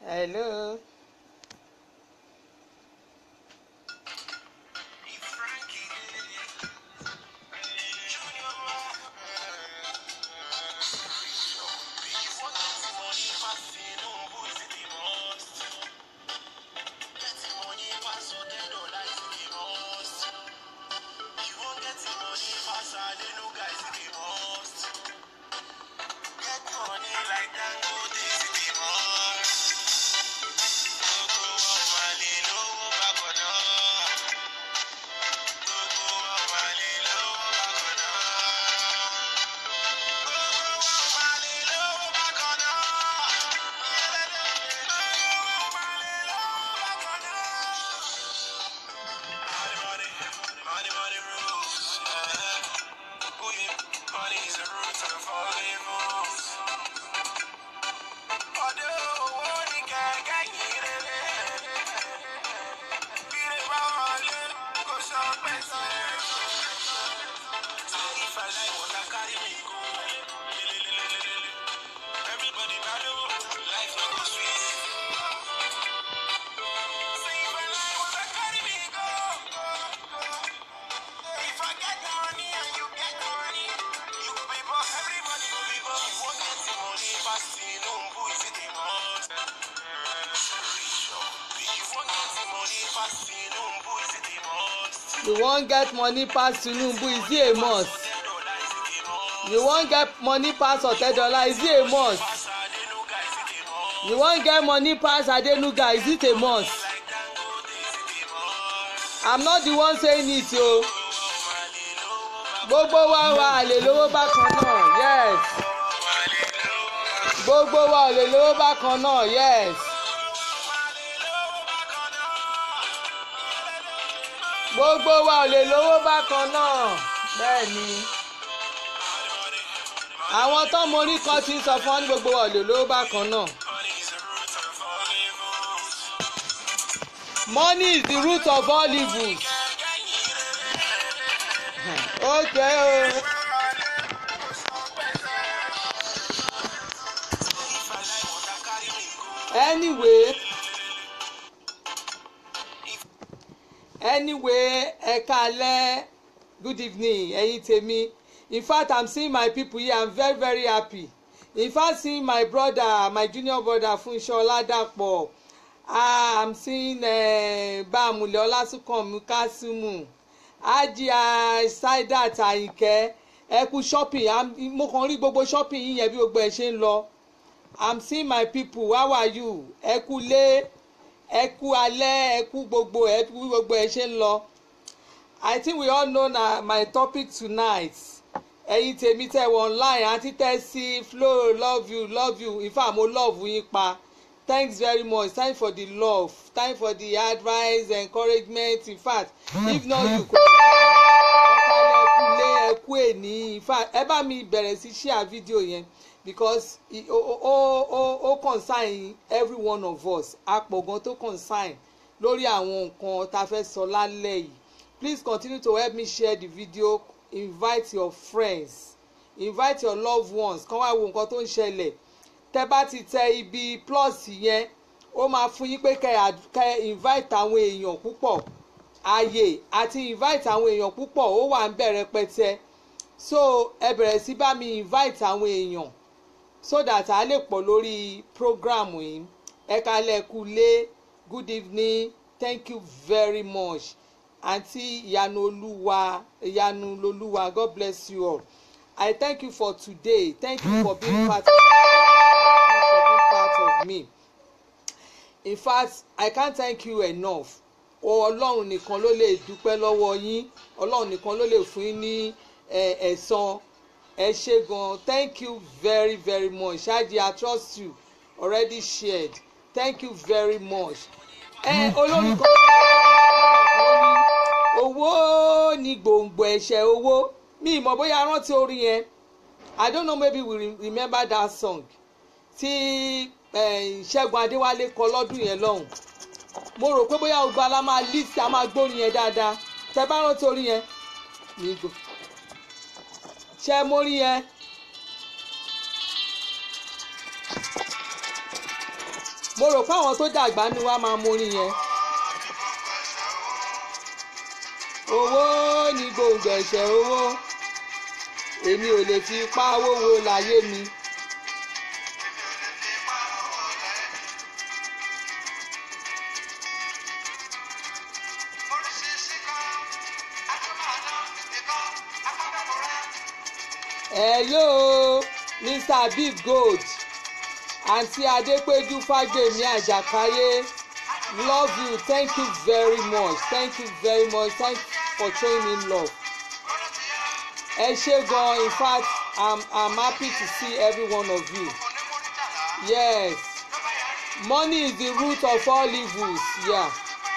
hello. you wan get money pass tinubu is it a must you wan get money pass otedola is it a must you wan get money pass adenuga is it a must i'm not the one saying it o gbogbo wa wa àlè lówó bákan náà yes gbogbo wa ò lè lówó bákan náà yes. gbogbo wa ò lè lówó bákan náà bẹ́ẹ̀ ni àwọn tọ́mọ orí kan ti ń sọ fún ọ ní gbogbo wa ò lè lówó bákan náà. money is the root of all evils. okay o. anyway. anyway ẹ káalẹ́ good evening ẹ̀yin tèmi in fact i'm seeing my people here i'm very very happy in fact seeing my brother my junior brother Funsho Oladapo ah i'm seeing uh, Bámúlẹ̀ Ọlásùnkànmí Kásímù Ajia Saidat Àyìnkẹ́ ẹ kú shopping mo kàn rí gbogbo shopping yín yẹn bí gbogbo ẹ ṣe ń lọ i'm seeing my people how are you ẹ kú lé ẹ kú alẹ́ ẹ kú gbogbo ẹ kú gbogbo ẹ ṣe ń lọ i think we all know na my topic tonight ẹ̀yin tèmi tẹ́ wọ online àti tẹ́sí flow love you love you in fact mo love yín pa thanks very much time for the love time for the advice encouragement in fact if not you kò ọ̀kàlẹ̀ ẹ̀kú lé ẹ̀kú èní in fact ẹ bá mi bẹ̀rẹ̀ sí share video yẹn because ó ó ó ó concern every one of us apọ̀gan tó concern lórí àwọn nǹkan tá a fẹ́ sọ lálẹ́ yìí please continue to help me share the video invite your friends invite your loved ones kàn wá wo nǹkan tó ń ṣẹlẹ̀ tẹ́ bá ti tẹ ibi plus yẹn ó máa fún yín pé kẹ́ invite àwọn èèyàn púpọ̀ ààyè àti invite àwọn èèyàn púpọ̀ ó wà ń bẹ̀rẹ̀ pẹ́tẹ́ so ẹ bẹ̀rẹ̀ sí bá mi invite àwọn èèyàn so that a lè pọ̀ lórí program yìí ẹ kalẹ̀ kú lé good evening thank you very much àǹtí ìyanu olúwa ìyanu lolúwa god bless you all i thank you for today thank you for being part of me for being part of me in fact i can't thank you enough ọlọ́run nìkan ló lè dúpẹ́ lọ́wọ́ yín ọlọ́run nìkan ló lè fún yín ní ẹ̀san ẹ ṣé gan thank you very very much ṣáàjì i trust you already shared thank you very much ẹ olórí kan ní owó ní gbòǹgbò ẹ̀ṣẹ̀ owó mi ìmọ̀ bóyá rántí orin yẹn i don't know maybe we remember that song tí ṣẹ́gun adéwálé kọ lọ́dún yẹn lọ́hùn mo rò pé bóyá gbogbo ala máa list a máa gbórin yẹn dáadáa tẹ bá rántí orin yẹn mi gbò ṣe mórí yẹn mo rò pé àwọn tó dàgbà ni wàá máa mórin yẹn. owó ní gbòǹgbò ẹ̀ṣẹ̀ owó èmi ò lè fi ipá wówó láyé mi. hello mr big gold àǹtí adépéjú fàgbèmí àjàkáyé love you thank you very much thank you very much thank you for showing me love ẹ ṣé gan in fact i'm i'm happy to see every one of you yes money is the root of all evils yeah.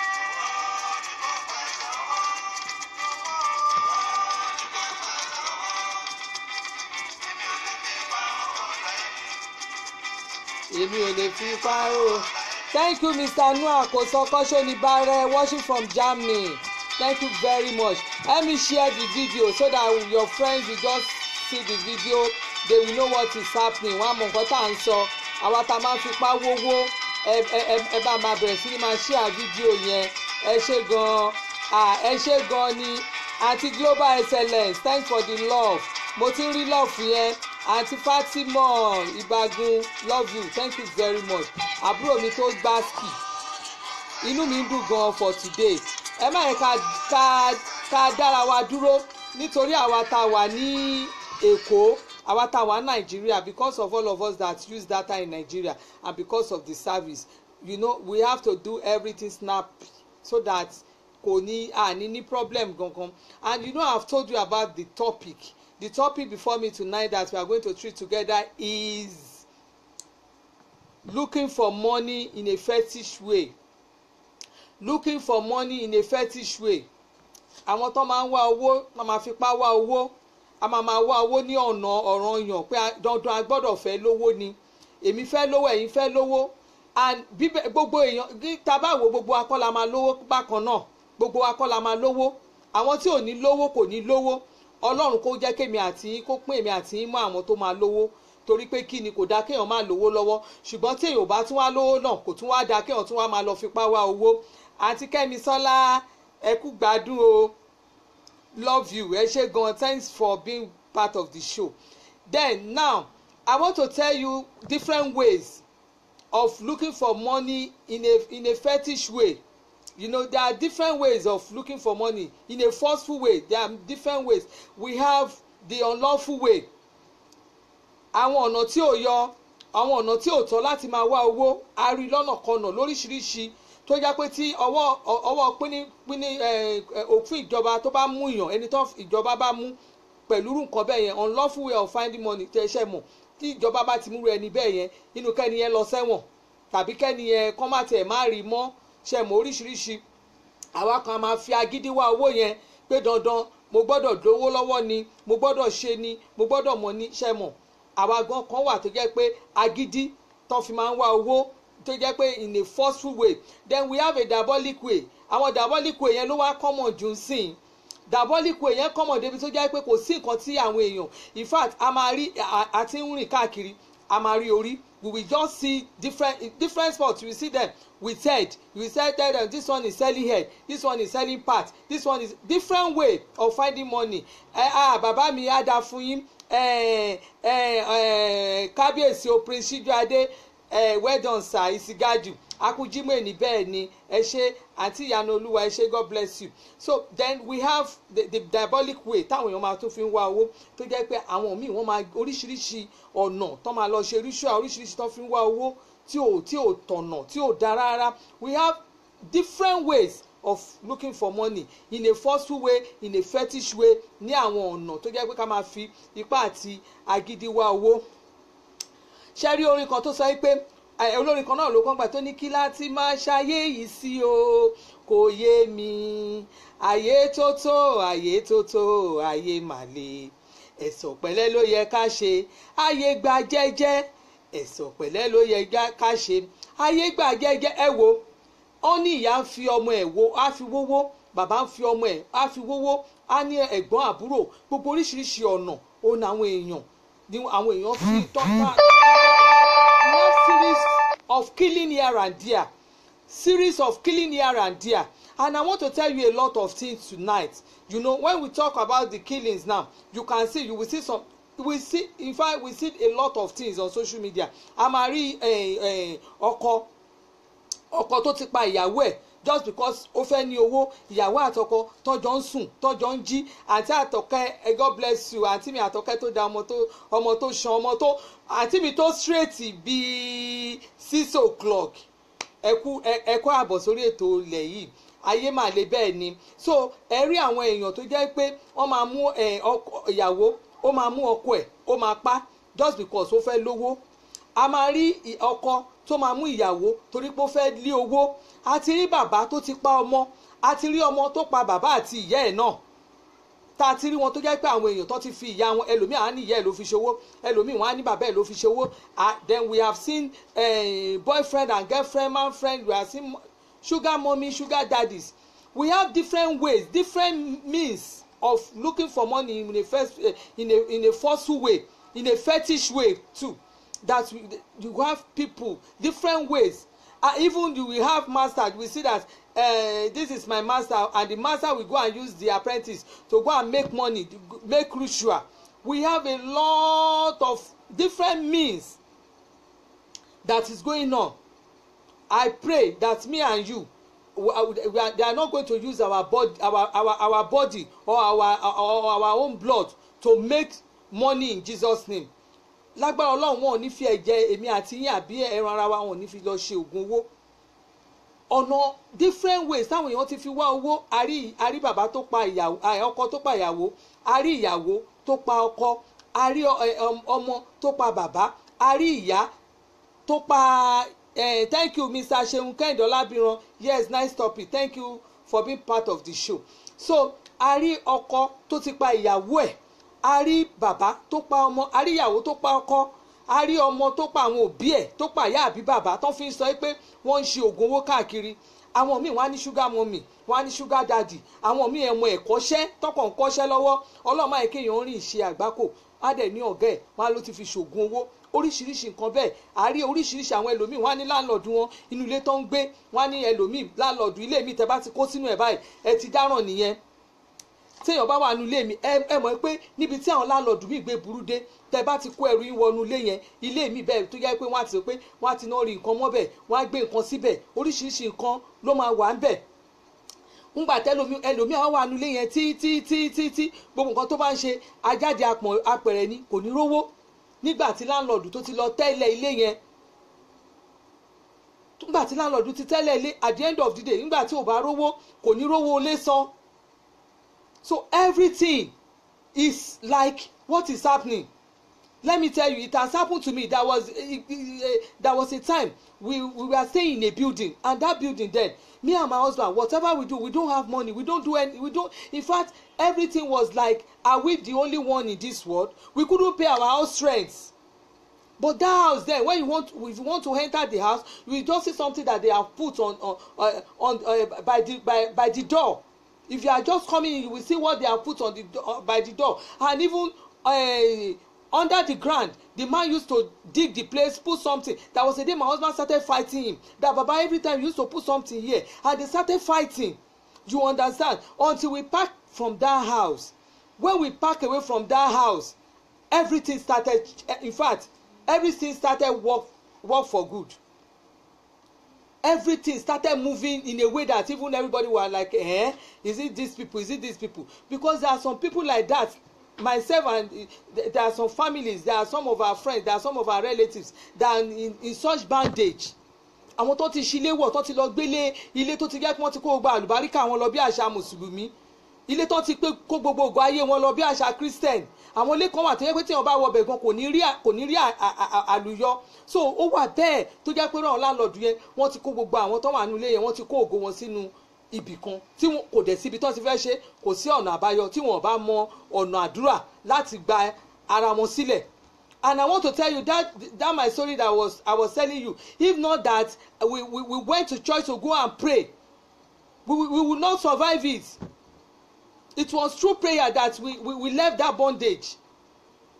èmi ò lè fi páró thank you mr noah kò sọ kọ́sọ́ ní bàrẹ̀ watching from germany thank you very much let me share the video so that your friends will just see the video they will know what is happening wọn á mọ nǹkan tá à ń sọ àwa tá a máa ń fipá wówó ẹ ẹ ẹ bá máa bẹ̀rẹ̀ sí ni máa share fídíò yẹn ẹ ṣé gan-an ẹ ṣé gan-an ni àti global excellence thanks for the love mo ti ń rí love yẹn àǹtí fatima ìbágun love you thank you very much àbúrò mi tó gbá ski inú mi ń dùn gan for today ẹ má yẹ ká ká ká dára wa dúró nítorí àwa tá a wà ní èkó àwa tá a wà ní nàìjíríà because of all of us that use data in nigeria and because of the service you know we have to do everything snap so that kò ní àní ní problem gangan and you know i have told you about the topic the topic before me tonight that we are going to treat together is looking for money in a fetish way looking for money in a fetish way àwọn tó máa ń wá owó tó máa fipá wá owó a máa máa wá owó ní ọ̀nà ọ̀ranyàn pé dandan a gbọ́dọ̀ fẹ́ lówó ni èmi fẹ́ lówó ẹ̀yin fẹ́ lówó and bíbẹ̀ gbogbo èèyàn tá a bá wo gbogbo akọ́la máa lówó bákan náà gbogbo akọ́la máa lówó àwọn tí ò ní lówó kò ní lówó ọlọ́run kó jẹ́ kémi àti yín kó pín èmi àti yín mọ́ àwọn tó máa lówó torí pé kí ni kò dáa kéèyàn máa lówó lọ́wọ́ ṣùgbọ́n tí èèyàn ò bá tún wá lówó náà kò tún wá dáa kéèyàn tún wá máa lọ fipá wá owó àti kẹ́mi sọ́lá ẹ kú gbádùn o love you ẹ ṣé gan thanks for being part of the show then now i want to tell you different ways of looking for money in a in a fetish way you know there are different ways of looking for money in a forceful way there are different ways we have the unlawful way àwọn ọ̀nà tí ò yọ àwọn ọ̀nà tí ò tọ́ láti máa wá owó a rí lọ́nà kọnà lóríṣiríṣi tó jẹ́ pé tí ọwọ́ ọwọ́ pínípíní òfin ìjọba tó bá mú yàn ẹni tó ìjọba bá mú pẹ̀lú nǹkan bẹ́ẹ̀ yẹn unlawful way of finding money tẹ́ ṣe mọ̀ tí ìjọba bá ti múru ẹni bẹ́ẹ̀ yẹn inú kẹ́ni yẹn lọ sẹ́wọ̀n tàbí kẹ́ni yẹn kọ́ má tiẹ̀ má rí mọ́ ṣe mọ̀ oríṣiríṣi àwa kan máa fi agídí wá owó yẹn pé dandan mo gbọ́dọ̀ lówó lọ́wọ́ ni mo gbọ́dọ̀ ṣe ni mo gbọ́dọ̀ mọ̀ ní ṣe mọ̀ àwa gan kan wà tó jẹ́ pé agídí tó fi máa ń wá owó tó jẹ́ pé in a forceful way then we have a diabolic way àwọn diabolic way yẹn ló wá common jù sí i diabolic way yẹn common débi tó jẹ́ pé kò sí nǹkan tí àwọn èèyàn in fact a máa rí àti ń rìn káàkiri a máa rí orí we will just see different different spots you will see them with head you will say tell them this one is selling head this one is selling part this one is different way of finding money ẹ eh, ah bàbá mi á da fún yín ẹ ẹ ẹ kábíyèsí o prince Síjúadé ẹ well done sir ìsìgájù akújímọ̀ ẹni bẹ́ẹ̀ ni ẹ ṣe àti ìyanu olúwa ẹ ṣe god bless you so then we have the, the diabolic way táwọn èèyàn máa tún fi ń wá owó tó jẹ́ pé àwọn míì wọ́n máa oríṣiríṣi ọ̀nà tó máa lọ ṣe ritual oríṣiríṣi tó fi ń wá owó tí ò tí ò tọ̀nà tí ò dára rárá we have different ways of looking for money in a forceful way in a fetish way ní àwọn ọ̀nà tó jẹ́ pé ká máa fi ipá àti agídí wá owó ṣe rí orin kan tó sọ pé olórin kan náà ló kàn gbà tó ní kí láti máa ṣayé yìí sí o kò yé mi ayé tó tó ayé tó tó ayé màlè ẹ̀sọ̀ pẹ̀lẹ́ ló yẹ ká ṣe ayé gba jẹ́jẹ́ ẹ̀sọ̀ pẹ̀lẹ́ ló yẹ ká ṣe ayé gba jẹ́jẹ́ ẹ wo ó ní ìyá ń fi ọmọ ẹ̀ wo á fi wówó bàbá ń fi ọmọ ẹ̀ á fi wówó á ní ẹ̀gbọ́n àbúrò gbogbo oríṣiríṣi ọ̀nà ó ní àwọn èèyàn ní àwọn èèyàn fi tọ́ta we have series of killing here and there series of killing here and there and i want to tell you a lot of things tonight you know when we talk about the killings now you can see you will see some we see in fact we see a lot of things on social media a máa rí ọkọ ọkọ tó ti pa ìyàwó ẹ̀ just because ó fẹ́ ní owó ìyàwó àtọkọ tọ́jọ́ ń sùn tọ́jọ́ ń jí àǹtí àtọkẹ́ god bless you àǹtí mi àtọkẹ́ tó da ọmọ tó ọmọ tó ṣan ọmọ tó àǹtí mi tó straight bíi six o'clock ẹkú ẹkú àbọ̀ sórí ètò ilẹ̀ yìí ayé mà lè bẹ́ẹ̀ ni so ẹ rí àwọn èèyàn tó jẹ́ pé wọ́n máa mú ìyàwó ó máa mú ọkọ ẹ̀ ó máa pa just because ó fẹ́ lówó a máa rí ọkọ tó máa mú ìyàwó torí pé ó fẹ́ lé owó a ti rí bàbá tó ti pa ọmọ a ti rí ọmọ tó pa bàbá àti ìyá ẹ̀ náà tá a ti rí wọn tó jẹ́ pé àwọn èèyàn tó ti fi ìyá wọn ẹlòmíì á ní ìyá ẹ̀ ló fi ṣòwò ẹlòmíì wọn á ní bàbá ẹ̀ ló fi ṣòwò then we have seen uh, boyfriend and girlfriend man friend we have seen sugar mommy sugar daddies we have different ways different means of looking for money in a first uh, in a in a forceful way in a fetish way too that we, you have people different ways uh, even you will have master we see that uh, this is my master and the master will go and use the apprentice to go and make money make ritual we have a lot of different means that is going on i pray that me and you we are, they are not going to use our body our our our body or our or our own blood to make money in jesus name lágbára ọlọ́run wọn ò ní fi ẹ̀jẹ̀ èmi àti yín àbí ẹran ara wa wọn ò ní fi lọ ṣe oògùn owó ọ̀nà different ways táwọn èèyàn ti fi wá owó àrí àrí bàbá tó pa ìyàwó ọkọ tó pa ìyàwó àrí ìyàwó tó pa ọkọ àrí ọmọ tó pa bàbá àrí ìyá tó pa uh, thank you mr seun kehinde olabiran yes nice topic thank you for being part of the show so àrí ọkọ tó ti pa ìyàwó ẹ̀ a rí bàbá tó pa ọmọ a rí ìyàwó tó pa ọkọ a rí ọmọ tó pa àwọn òbí ẹ̀ tó pa ìyá àbí bàbá tó fi ń sọ pé wọ́n ń ṣe oògùn owó káàkiri àwọn míì wọ́n á ní ṣúgà mọ́mì wọ́n á ní ṣúgà dàdì àwọn míì ẹ̀mọ ẹ̀kọ́ṣẹ́ tọkàn ń kọ́ṣẹ́ lọ́wọ́ ọlọ́mọ àìkéyàn ń rìn ṣe àgbákò á dẹ̀ ní ọ̀gá ẹ̀ wọ́n á ló ti fi ṣoògùn owó oríṣiríṣi nǹkan bẹ́ẹ̀ a rí oríṣiríṣi àwọn ẹlòmíì wọ́n á ní láńlọ́ọ̀dù wọn inú ilé tó ń gbé wọ́n á ní ẹlòmíì láńlọ́ọ̀dù ilé mi tẹ́ bá ti kó sínú ẹ̀ báyìí ẹ ti dáràn nìyẹn téèyàn bá wà nínú ilé mi ẹ ẹ mọ̀ pé níbi tí àwọn láńlọ́ọ̀dù mi gbé burú dé tẹ bá ti kó ẹrù yín wọnú ilé yẹn ilé mi bẹ́ẹ̀ tó yẹ pé wọ́n á ti sọ pé wọ́n á ti náà rí nǹkan mọ́ bẹ̀ wọ́n á gbé nǹkan síbẹ̀ oríṣiríṣi nǹkan ló máa wà ń bẹ̀ ńgbà tẹlomi ẹlòmí àwọn wà nínú ilé yẹn tí tí tí tí tí gbogbo nǹkan tó bá ń ṣe ajáde apẹ̀rẹ̀ ni kò ní rówó nígbà tí láńlọ́ọ̀dù tó ti lọ tẹ́lẹ̀ ilé yẹn nígbà tí láńlọ́ọ̀dù ti tẹ́lẹ̀ ilé at the end of the day nígbà tí ò bá rówó kò ní rówó ilé san so everything is like what is happening let me tell you it has happened to me there was uh, uh, there was a time we we were staying in a building and that building then me and my husband whatever we do we don't have money we don't do any we don't in fact everything was like are we the only one in this world we couldn't pay our house rent but that house then when you want if you want to enter the house you just see something that they have put on on uh, on uh, by the by by the door if you are just coming in you will see what they have put on the uh, by the door and even uh, under the ground the man used to dig the place put something there was a day my husband started fighting him that baba every time he used to put something here and they started fighting you understand until we pack from that house when we pack away from that house everything started in fact everything started work work for good everything started moving in a way that even everybody was like eh is it these people is it these people because there are some people like that myself and uh, there are some families there are some of our friends there are some of our relatives that are in, in such bandage àwọn tó ti ṣílé wọ̀ tó ti lọ gbélé ilé tó ti jẹ́ pé wọ́n ti kó gba àlùbáríkà wọn lọ bí àṣà mùsùlùmí ilé tó ti pé kó gbogbo ògo ayé wọn lọ bí àṣà christian àwọn ilé kan wà tó yẹ pé tíyan bá wọ ọbẹ̀ gan kò ní rí kò ní rí àlùyọ so ó wà bẹ́ẹ̀ tó jẹ́ pé ràn láńlọ́ọ̀dù yẹn wọ́n ti kó gbogbo àwọn tó wà nílé yẹn wọ́n ti kó ògo wọn sínú ibì kan tí wọn kò dẹ̀ síbi tó ti fẹ́ ṣe kò sí ọ̀nà àbáyọ tí wọn bá mọ ọ̀nà àdúrà láti gba ara wọn sílẹ̀ and i want to tell you that that my story that was i was telling you if not that we we, we went to church to go and pray we, we, we will not survive it it was through prayer that we, we, we left that bondage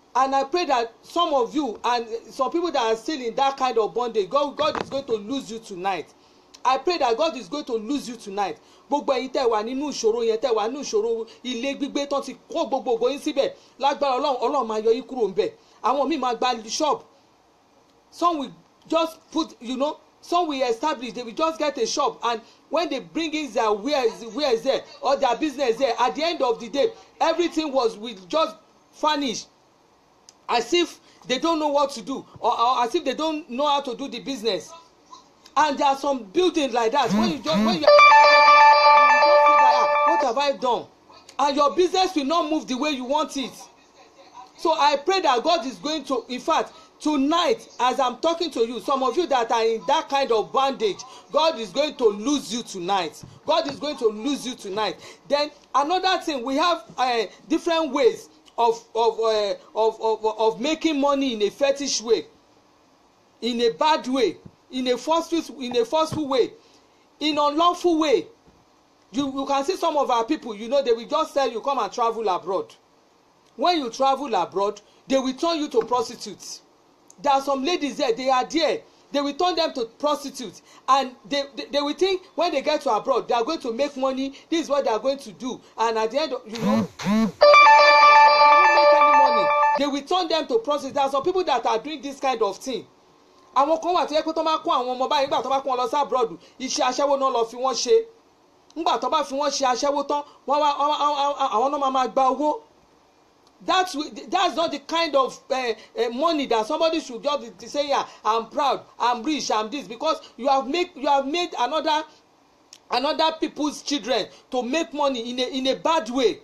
and i pray that some of you and some people that are still in that kind of bondage god god is going to lose you tonight i pray that god is going to lose you tonight gbogbo ẹyin tẹ wà nínú ìṣòro yẹn tẹ wà nínú ìṣòro ilé gbígbé tán ti kó gbogbo ògo yín síbẹ̀ lágbára ọlọ́run ọlọ́run máa yọ yín kúrò ńbẹ̀ àwọn míì máa gba shop some will just put you know some will establish they will just get a shop and when they bring in their wares wares there or their business there at the end of the day everything was will just vanish as if they don't know what to do or, or as if they don't know how to do the business and there are some buildings like that when you just when you are you just feel like ah what have I done and your business will not move the way you want it so I pray that God is going to in fact tonight as I'm talking to you some of you that are in that kind of bondage God is going to lose you tonight God is going to lose you tonight then another thing we have uh, different ways of of, uh, of of of making money in a fetish way in a bad way in a forceful in a forceful way in unlawful way you you can see some of our people you know they will just tell you come and travel abroad when you travel abroad they will turn you to prostitutes there are some ladies there they are there they will turn them to prostitutes and they, they they will think when they get to abroad they are going to make money this is what they are going to do and at the end of you know when they don't make any money they will turn them to prostitutes there are some people that are doing this kind of thing àwọn kan wà tó yẹ pé tó máa kó àwọn ọmọ báyìí nígbà tó bá kó wọn lọ sí abroad iṣẹ́ aṣẹ́wó náà lọ fi wọ́n ṣe nígbà tó bá fi wọ́n ṣe aṣẹ́wó tán wọ́n wá àwọn náà máa máa gba owó that's that's not the kind of uh, uh, money that somebody should just be say yeah i'm proud i'm rich i'm this because you have make you have made another another people's children to make money in a in a bad way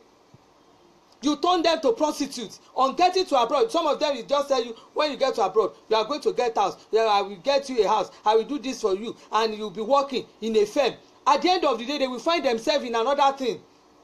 you turn them to prostitutes on getting to abroad some of them will just tell you when you get to abroad you are going to get house yeah, i will get you a house i will do this for you and you will be working in a firm at the end of the day they will find themselves in another thing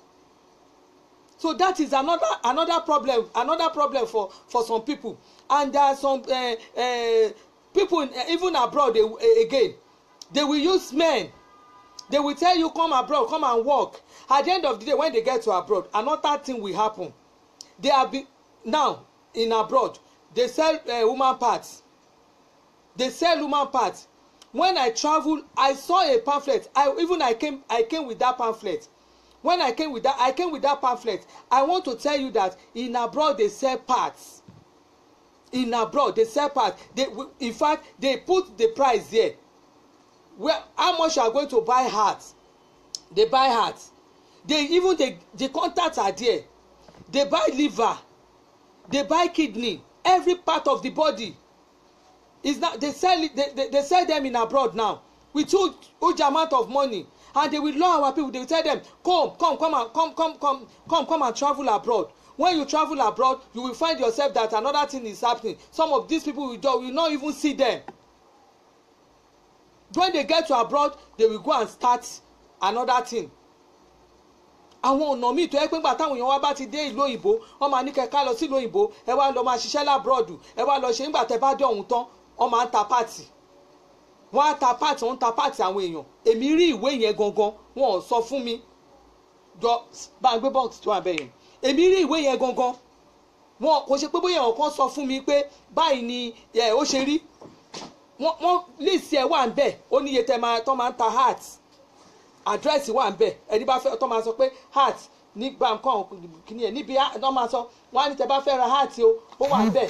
so that is another another problem another problem for for some people and there are some uh, uh, people uh, even abroad they, uh, again they will use men they will tell you come abroad come and work at the end of the day when they get to abroad another thing will happen they have been now in abroad they sell uh, woman parts they sell woman parts when i travel i saw a pamphlet i even i came i came with that pamphlet when i came with that i came with that pamphlet i want to tell you that in abroad they sell parts in abroad they sell parts they in fact they put the price there where how much you are going to buy heart they buy heart they even the the contacts are there they buy liver they buy kidney every part of the body is now they sell it they, they, they sell them in abroad now with huge huge amount of money and they will lure our people they will tell them come come come and come come come come come and travel abroad when you travel abroad you will find yourself that another thing is happening some of these people will just will not even see them when they get to abroad they will go and start another thing àwọn ọ̀nà míì tó yẹ pé nígbà táwọn èèyàn wá bá ti dé ìlú òyìnbó wọ́n máa ní kẹ́kẹ́ lọ sí ìlú òyìnbó ẹ wá lọ máa ṣiṣẹ́ lábúrọ̀dù ẹ wá lọ ṣe nígbà tẹ́ bá dé ọ̀hún tán wọ́n máa ń ta páàtì wọ́n á ta páàtì wọ́n ń ta páàtì àwọn èèyàn èmi rí ìwé yẹn gangan wọn ò sọ fún mi jọ bá a gbé bọ́ọ̀sì tó wà bẹ́ẹ̀ yẹn èmi rí ìwé yẹn gangan wọn kò ṣe pé bóyá ọ̀kan sọ fún mi pé báyìí ni ó ṣe rí wọ́n líìsì ẹ̀ wà ń bẹ̀ ó níye tẹ́ máa tọ́ máa ń ta heart àdírẹ́sì wà ń bẹ̀ ẹni bá fẹ́ tọ́ máa sọ pé heart ní báńkọ́ kìíní ẹ̀ níbi tọ́ máa sọ wọ́n á ní tẹ́ bá fẹ́ ra heart o ó wà ń bẹ̀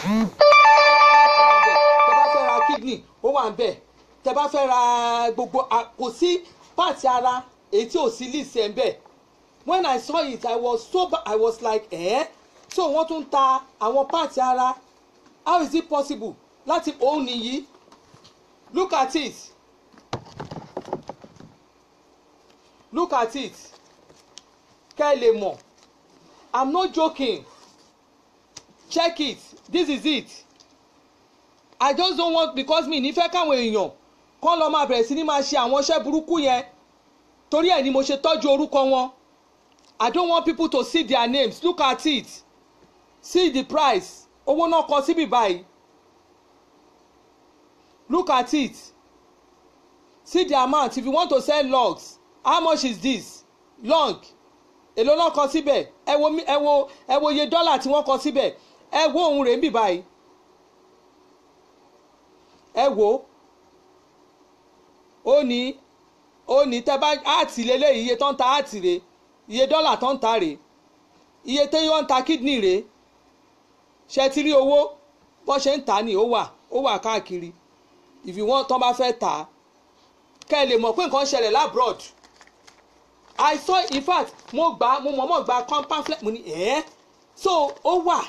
tẹ́ bá fẹ́ ra kidney ó wà ń bẹ̀ tẹ́ bá fẹ́ ra gbogbo kò sí pàtì ara èyí tí ò sí líìsì ẹ̀ ń bẹ̀ when I saw it I was so I was like eh? so wọ́n tún ta àwọn pàtì ara how is it possible láti òun nìyí look at it look at it kẹ́ ẹ lè mọ̀ i'm not joking check it this is it i just don't want because mi nífẹ̀ẹ́ káwọn èèyàn kọ́ lọ máa bẹ̀rẹ̀ sí ní máa ṣe àwọn iṣẹ́ burúkú yẹn torí ẹ̀ ni mo ṣe tọ́jú orúkọ wọn i don't want people to see their names look at it see the price owó náà kọ síbí báyìí look at it see the amount if you want to sell logs how much is this log èló náà kọ síbẹ̀ ẹ wo ẹ wo ẹ wo iye dọ́là tí wọ́n kọ síbẹ̀ ẹ wo ohun rẹ̀ ń bì báyìí ẹ wo ó ní ó ní tẹ bá áàtì lélẹ́yìí iye tó ń ta áàtì rè iye dọ́là tó ń ta rè iye tó ń ta kídìní rè ṣe ti rí owó bọ́n ṣe ń tà ní ó wà ó wà káàkiri if you want tán bá fẹ́ tà á kẹ́ ẹ lè mọ̀ pé nǹkan ṣẹlẹ̀ labroad i saw in fact mo gbà mo mọ̀ọ́mọ̀ gba pamphlet mo ní ẹ́ so ó wà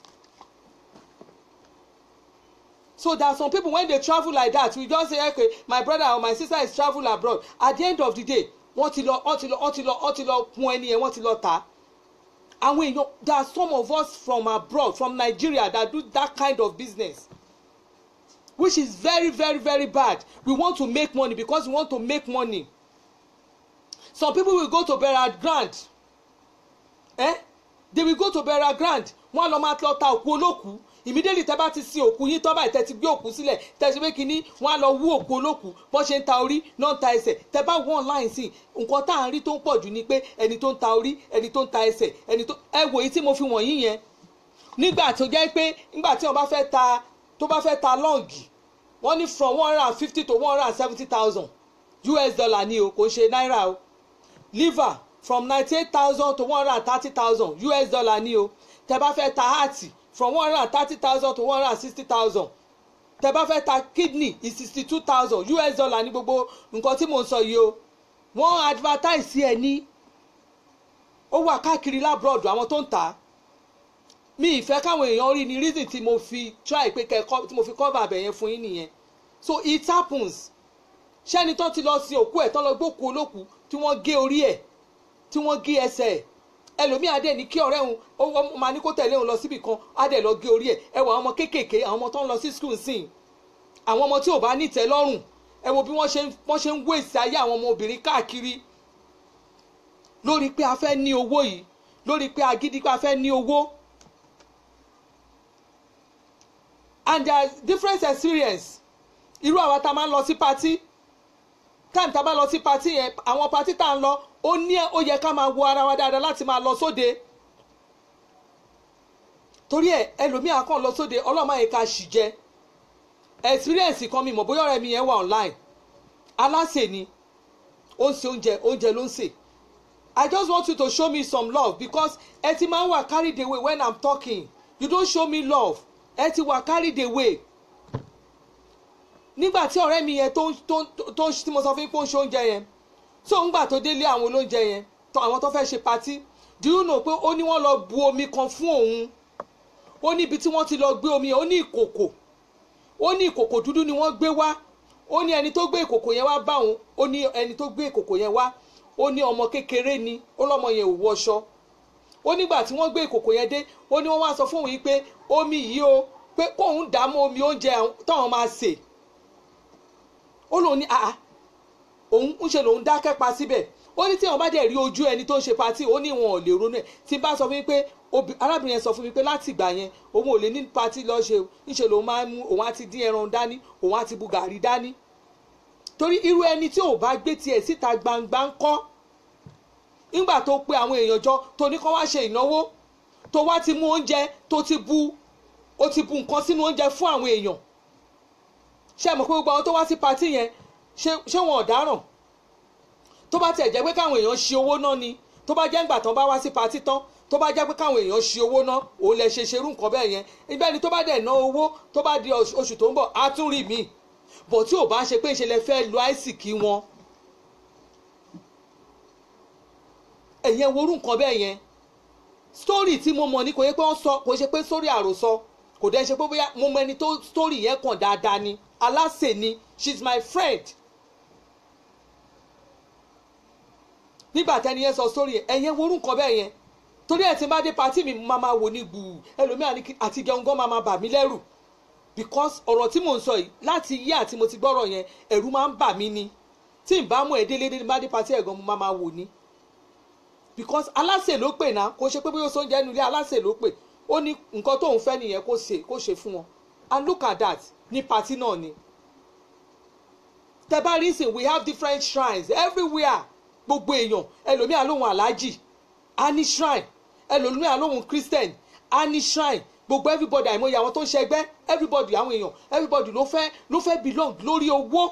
so there are some people when they travel like that we just say okay my brother or my sister is travel abroad at the end of the day wọ́n ti lọ wọ́n ti lọ wọ́n ti lọ wọ́n ti lọ kun ẹni yẹn wọ́n ti lọ tà á àwọn èèyàn there are some of us from abroad from Nigeria that do that kind of business which is very very very bad we want to make money because we want to make money some people will go to burial ground eh they will go to burial ground wọ́n lọ máa lọ ta òkú olókùú immediately tẹ́ bá ti sin òkú yín tọ́ báyìí tẹ́ ti gbé òkú sílẹ̀ tẹ́ ti pé kínní wọ́n á lọ wú òkú olókùú bọ́n ṣe ń ta orí náà ń ta ẹsẹ̀ tẹ́ bá wọ́n online sí nǹkan tá à ń rí tó ń pọ̀ jù ni pé ẹni tó ń ta orí ẹni tó ń ta ẹsẹ̀ ẹni tó ẹ wò yìí tí mo fi wọ̀nyí yẹn nígbà tó jẹ́ pé nígbà tí wọ́n bá fẹ́ ta tó bá fẹ́ ta lọ́ọ̀gì wọ́n ní from one hundred and fifty to one hundred and seventy thousand US dollar ni o kò ń ṣe náírà o liver from ninety eight thousand to one hundred and thirty thousand US dollar ni o tẹ́ bá fẹ́ ta heart from one hundred and thirty thousand to one hundred and sixty thousand tẹ́ bá fẹ́ ta kidney is sixty two thousand US dollar ní gbogbo nǹkan tí mò ń sọ yìí o wọ́n advertise ẹ̀ ní ó wà káàkiri labroad àwọn tó ń tà á mi ìfẹ́ káwọn èèyàn rí ni reason tí mo fi try pé kẹ́kọ́ tí mo fi cover abẹ yẹn fún yín nìyẹn so it happens ṣẹ́ni tó ti lọ sí òkú ẹ̀ tán lọ gbókù olókùú tí wọ́n gé orí ẹ̀ tí wọ́n gé ẹsẹ̀ ẹ̀ ẹlòmíì adé ní kí ọ̀rẹ́ òun ó máa ní kó tẹ̀lé òun lọ síbì kan adé lọ gé orí ẹ̀ ẹ wọ àwọn ọmọ kéékèèké àwọn ọmọ tó ń lọ sí school sìn àwọn ọmọ tí ò bá ní ìtẹ́ lọ́rùn ẹ wo bí wọ́n ṣe wọ́n ṣe ń wé ìsì ayé àwọn ọmọ obìnrin káàkiri lórí pé a fẹ́ ní owó yìí lórí pé agídí pé a fẹ́ ní owó and there is different experience irú àwa tá a máa ń lọ sí patí time tá a bá lọ sí patí yẹn àwọn patí tá a ń lọ ó ní ó yẹ ká máa wo ara wa dáadáa láti máa lọ sóde torí ẹ ẹlòmíà kàn lọ sóde ọlọ́mọ yẹn ká sì jẹ experience kan mi mọ̀ bóyá ọ̀rẹ́ mi yẹn wà online aláṣẹ ni ó ń ṣe oúnjẹ oúnjẹ ló ń ṣe I just want you to show me some love because ẹ ti máa ń wà carried away when I'm talking you don't show me love ẹ ti wà carried away nígbà tí ọ̀rẹ́ mi yẹn tó tó tó tí mo sọ fún yín pé ó ń ṣe oúnjẹ yẹn so ńgbà tó délé àwọn olóúnjẹ yẹn tó àwọn tó fẹ́ ṣe patí do you know pé ó ní wọ́n lọ bu omi kan fún òun ó ní ibi tí wọ́n ti lọ gbé omi yẹn ó ní ìkòkò ó ní ìkòkò dúdú ni wọ́n gbé wá ó ní ẹni tó gbé ìkòkò yẹn wá bá òun ó ní ẹni tó gbé ìkòkò yẹn wá ó ní ọmọ kékeré ni ó lọ́mọ yẹn ò wọṣọ ó nígbà tí wọ́n gbé ìkòkò yẹn dé ó ní wọ́n wá sọ fún òun yìí pé omi yìí o pé kóun dààmú omi oúnjẹ táwọn máa sè ó lóun ní àá òun ń ṣe lòun dákẹ́ pa síbẹ̀ ó ní tí wọn bá dẹ̀ rí ojú ẹni tó ń ṣe patí ó ní wọn ò lè ronú ẹ̀ tí n bá sọ fún mi pé arábìnrin yẹn sọ fún mi pé láti ìgbà yẹn òun ò lè ní patí lọ ṣe ńṣe lòun máa ń mú òun á ti dín ẹran dání òun á ti bu gàrí dání torí irú ẹni tí ò bá gbé tiẹ̀ síta gbangba ń kọ́ nígbà tó pe àwọn èèyàn jọ tó ní kó wá ṣe ìnáwó tó wá ti mú oúnjẹ tó ti bu ó ti bu nǹkan sínú oúnjẹ fún àwọn èèyàn ṣé mọ̀ pé gbogbo àwọn tó wá sí patí yẹn ṣé wọn ọ̀daràn tó bá tiẹ̀ jẹ́ pé káwọn èèyàn ṣe owó náà ni tó bá jẹ́ ńgbà tán bá wá sí patí tán tó bá jẹ́ pé káwọn èèyàn ṣe owó náà òun lè ṣe ṣerú nǹkan bẹ́ẹ̀ yẹn ibẹ̀ ni tó bá dẹ̀ ná owó tó bá di oṣù tó ń bọ̀ á tún rí mi bọ̀ tí ò bá ṣe pé ìṣẹ̀lẹ̀ fẹ́ lo àìsìkí wọn ẹ̀yẹn worú nǹkan bẹ́ẹ̀ yẹn story tí mo mọ̀ ní kò yẹ pé wọ́n sọ kò ṣe pé story àròsọ kò dẹ́ ṣe pé bóyá mo mọ ẹni tó story yẹn kàn dáadáa ni aláṣẹ ni she's my friend nígbà tẹ́ni yẹn sọ story yẹn ẹ̀yẹn worú nǹkan bẹ́ẹ̀ yẹn torí ẹ̀ tí n bá dé patí mi máa ma wò ní gbùù ẹlòmíà ní àti jẹun gan máa ma bà mí lẹ́rù because ọ̀rọ̀ tí mò ń sọ yìí láti yí àti mo ti gbọ́rọ̀ yẹn ẹ̀rù máa ń bà mí ni tí n bá mú ẹ̀ délé délé bá dé patí ẹ̀ gan mo máa ma wò ní because aláṣẹ ló pè náà kò ṣe pé bóyá oúnjẹ inú ilé aláṣẹ ló pè ó ní nǹkan tóun fẹ́ nìyẹn kó ṣe kó ṣe fún wọn and look at that ní patí náà ni tẹ́bá reason we have different shrines everywhere gbogbo èèyàn ẹlòmíà lóhun aláàjì á ní shrine ẹlòmíà lóhun christian á ní shrine gbogbo everybody àìmọye àwọn tó ń ṣẹgbẹ́ everybody àwọn èèyàn everybody ló fẹ́ ló fẹ́ belong lórí owó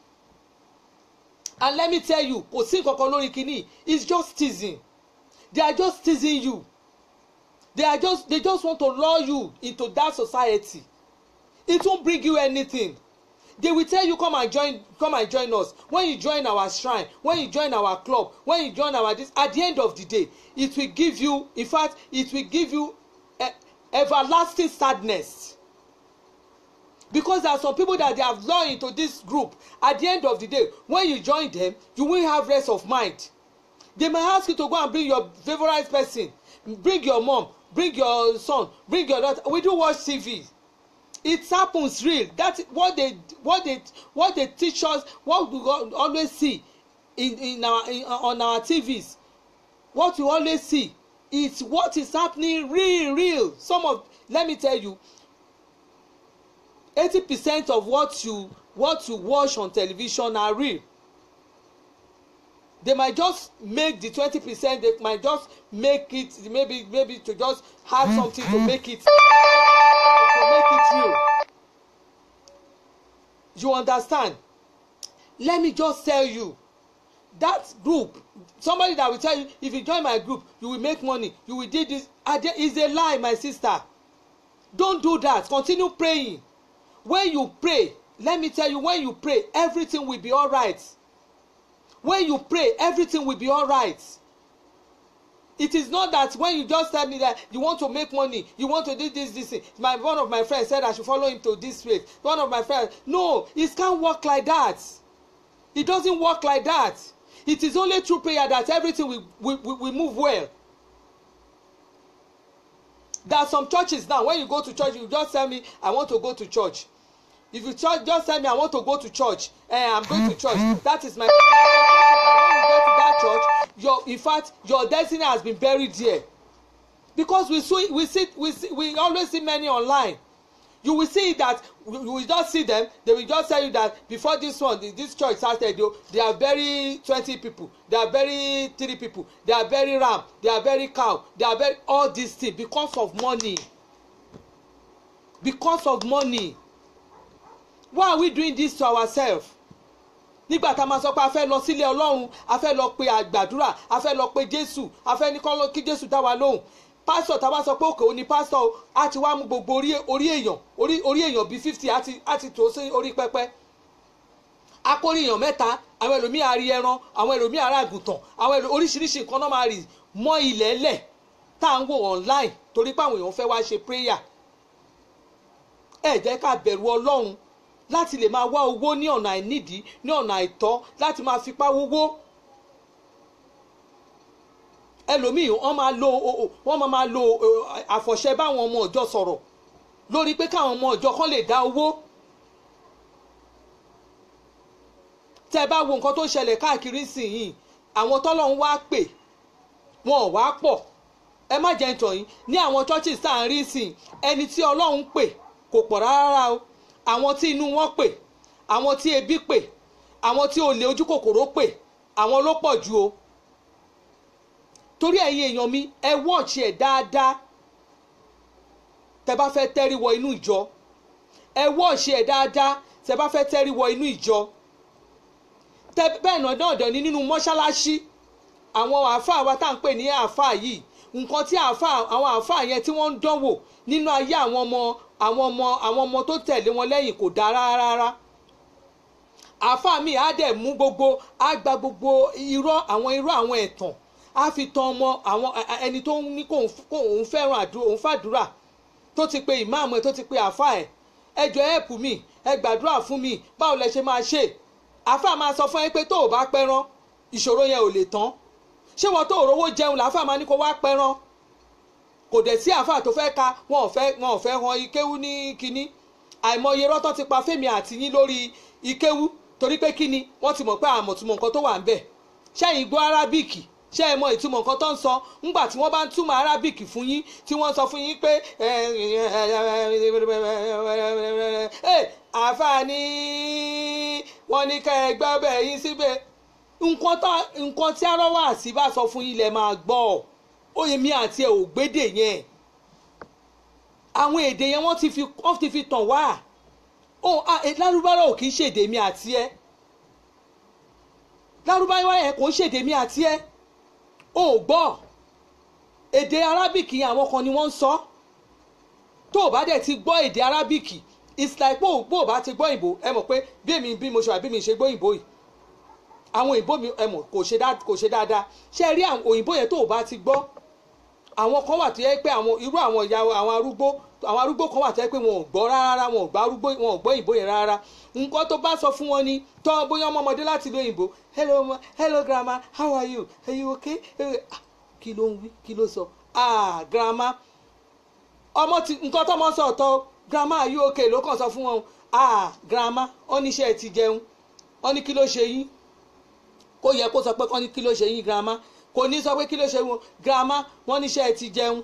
and let me tell you kò sí nǹkan kan lórí kínní it's just teasing they are just teasing you they are just they just want to lure you into that society it won't bring you anything they will tell you come and join come and join us when you join our shrine when you join our club when you join our this at the end of the day it will give you in fact it will give you eh, everlasting sadness because there are some people that they have lured into this group at the end of the day when you join them you won't have rest of mind they may ask you to go and bring your favourite person bring your mom bring your son bring your daughter we do watch tv it happens real that what they what they what they teach us what we always see in in our in, on our tvs what we always see is what is happening real real some of let me tell you eighty percent of what you what you watch on television are real they might just make the twenty percent they might just make it maybe maybe to just have something to make it to make it real you understand let me just tell you that group somebody that will tell you if you join my group you will make money you will do this is a lie my sister don't do that continue praying when you pray let me tell you when you pray everything will be alright when you pray everything will be alright it is not that when you just tell me that you want to make money you want to do this this thing my one of my friends said i should follow him to this place one of my friends no it can't work like that it doesn't work like that it is only through prayer that everything will will will, will move well there are some churches now when you go to church you just tell me i want to go to church if you church just tell me i want to go to church eh i'm going to church that is my when you go to that church your in fact your destiny has been buried there because we see we see we see we always see many online you will see that you will just see them they will just tell you that before this one this church started o they are very twenty people they are very three people they are very ram they are very cow they are very all these things because of money because of money why are we doing this to ourselves nígbà tá a máa sọ pé a fẹ́ lọ sílé ọlọ́run a fẹ́ lọ pe àgbàdúrà a fẹ́ lọ pe jésù a fẹ́ ní kọ́ kí jésù dá wa lóhùn pásítọ̀ tá a bá sọ pé òkè òní pásítọ̀ o a ti wá mú gbogbo orí orí èèyàn orí orí èèyàn bíi fifty a ti a ti tò sí orí pẹpẹ akórí èèyàn mẹ́ta àwọn ẹlòmíì àrí ẹran àwọn ẹlòmíì àrà àgùntàn àwọn ẹlòmíì oríṣiríṣi nǹkan náà máa rì mọ́ ilẹ̀ lẹ̀ tá à ń wò online torí pé àwọn èèyàn fẹ́ wá ṣe prayer ẹ jẹ́ ká bẹ̀rù ọlọ́run láti lè máa wá owó ní ọ̀nà àìnídìí ní ọ̀nà àìtọ́ láti máa fipá wówó ẹlòmíì wọ́n máa lo wọ́n máa máa lo àfọ̀ṣẹ báwọn ọmọ ọ̀jọ́ sọ̀rọ̀ lórí pé káwọn ọmọ ọ̀jọ́ kan lè dá owó tẹ́ ẹ bá wo nǹkan tó ń ṣẹlẹ̀ káàkiri sìn àwọn tọ́lọ́run wá pè wọn ò wá pọ̀ ẹ má jẹ́ ìtàn yìí ní àwọn churches tá à ń rí sìn ẹni tí ọlọ́run pè kò pọ̀ rárá o àwọn tí inú wọn pè àwọn tí ebi pè àwọn tí olè ojú kòkòrò pè àwọn ló pọ̀ jù o torí ẹ̀yin èèyàn mi ẹ wọ́ọ̀ṣì ẹ̀ dáadáa tẹ bá fẹ́ tẹ́rí wọ inú ìjọ ẹ wọ́ọ̀ṣì ẹ̀ dáadáa tẹ bá fẹ́ tẹ́rí wọ inú ìjọ tẹ bẹ́ẹ̀ náà dandan ní nínú mọ́ṣáláṣí àwọn àáfàá wa tá à ń pè ní àáfàá yìí nǹkan tí àáfàá àwọn àáfàá yẹn tí wọ́n ń dánwò nínú ayé àwọn ọmọ àwọn ọmọ àwọn ọmọ tó tẹ̀lé wọn lẹ́yìn kò dáa rárá àáfàá mi á dẹ̀ mú gbogbo á gba gbogbo irọ́ àwọn irọ́ àwọn ẹ̀tàn á fi tan ọmọ àwọn ẹni tó ní kó òun fẹ́ràn àdúrà òun fàdúrà tó ti pe ìmáàmù ẹ̀ tó ti pe àáfàá ẹ̀ ẹ jọ ẹ̀pù mi ẹ gbàdúrà fún mi báwo lẹ ṣe máa ṣe àáfàá máa sọ fún ẹ pé tó o bá pẹ́ràn ìṣòro yẹn ò lè tán ṣé wọn tó òrówó jẹun làáfàá máa ní kó wá pẹ́ràn kò dẹ̀ sí àáfàá tó fẹ́ ka wọn ò fẹ́ wọn ò fẹ́ han ikéwú ní kínní àìmọye rọ́tọ́ ti pa fẹ́mi àti yín lórí ikéwú torí pé kínní wọ́n ti mọ̀ pé àmọ̀túmọ̀ nǹkan tó wà ń bẹ̀ ṣẹ́yìn gbọ́ arábíìkì ṣé ẹ mọ ìtumọ̀ nǹkan tó ń sọ ńgbà tí wọ́n bá ń túmọ̀ arábíìkì fún yín tí wọ́n sọ fún yín pé àáfàá ní wọ́n ní ká ẹ gbọ́ bẹ́ẹ̀ yín síbẹ̀ nǹkan tí arọ́wọ́ àti bá sọ fún yín lẹ máa gbọ́ ọ oyè mi àti ẹ ò gbédè yẹn àwọn èdè yẹn wọ́n ti fi wọ́n ti fi tàn wá ó lárúbáwá ò kì í ṣèdè mi àti ẹ lárúbáwá yẹn kò ń ṣèdè mi àti ẹ ó gbọ́ èdè arábìkì àwọn kan ni wọ́n ń sọ tó o bá dẹ̀ ti gbọ́ èdè arábìkì it's like bó o bá ti gbọ́ ìbò ẹ mọ̀ pé bí èmi bí mo ṣe wà bí mi ṣe gbọ́ ìbò yìí àwọn òyìnbó mi ẹ mọ̀ kò ṣe dáadáa ṣé ẹ rí àwọn òyìnbó yẹn tó o bá ti gbọ́ àwọn kan wà tó yẹ pé àwọn irú àwọn ìyá àwọn arúgbó àwọn arúgbó kan wà tó yẹ pé wọn ò gbọ́ rárá wọn ò gbọ́ arúgbó wọn ò gbọ́ ìbò yẹn rárá nǹkan tó bá sọ fún wọn ni tọ́ bóyá ọmọ ọmọdé láti lo òyìnbó hello ma hello grandma how are you are you okay kí ló ń wí kí ló sọ ah grandma ọmọ ti nǹkan tó mọ sọ ọ̀tọ̀ grandma are you okay ló kàn sọ fún wọn ah grandma ó ní iṣẹ́ ti jẹun ó ní kí ló ṣe yín kó yẹ kó sọ pé kọ́ ní kí ló ṣe yín grandma kò ní sọ pé kí ló ṣe wọn grandma wọ́n níṣẹ́ ti jẹun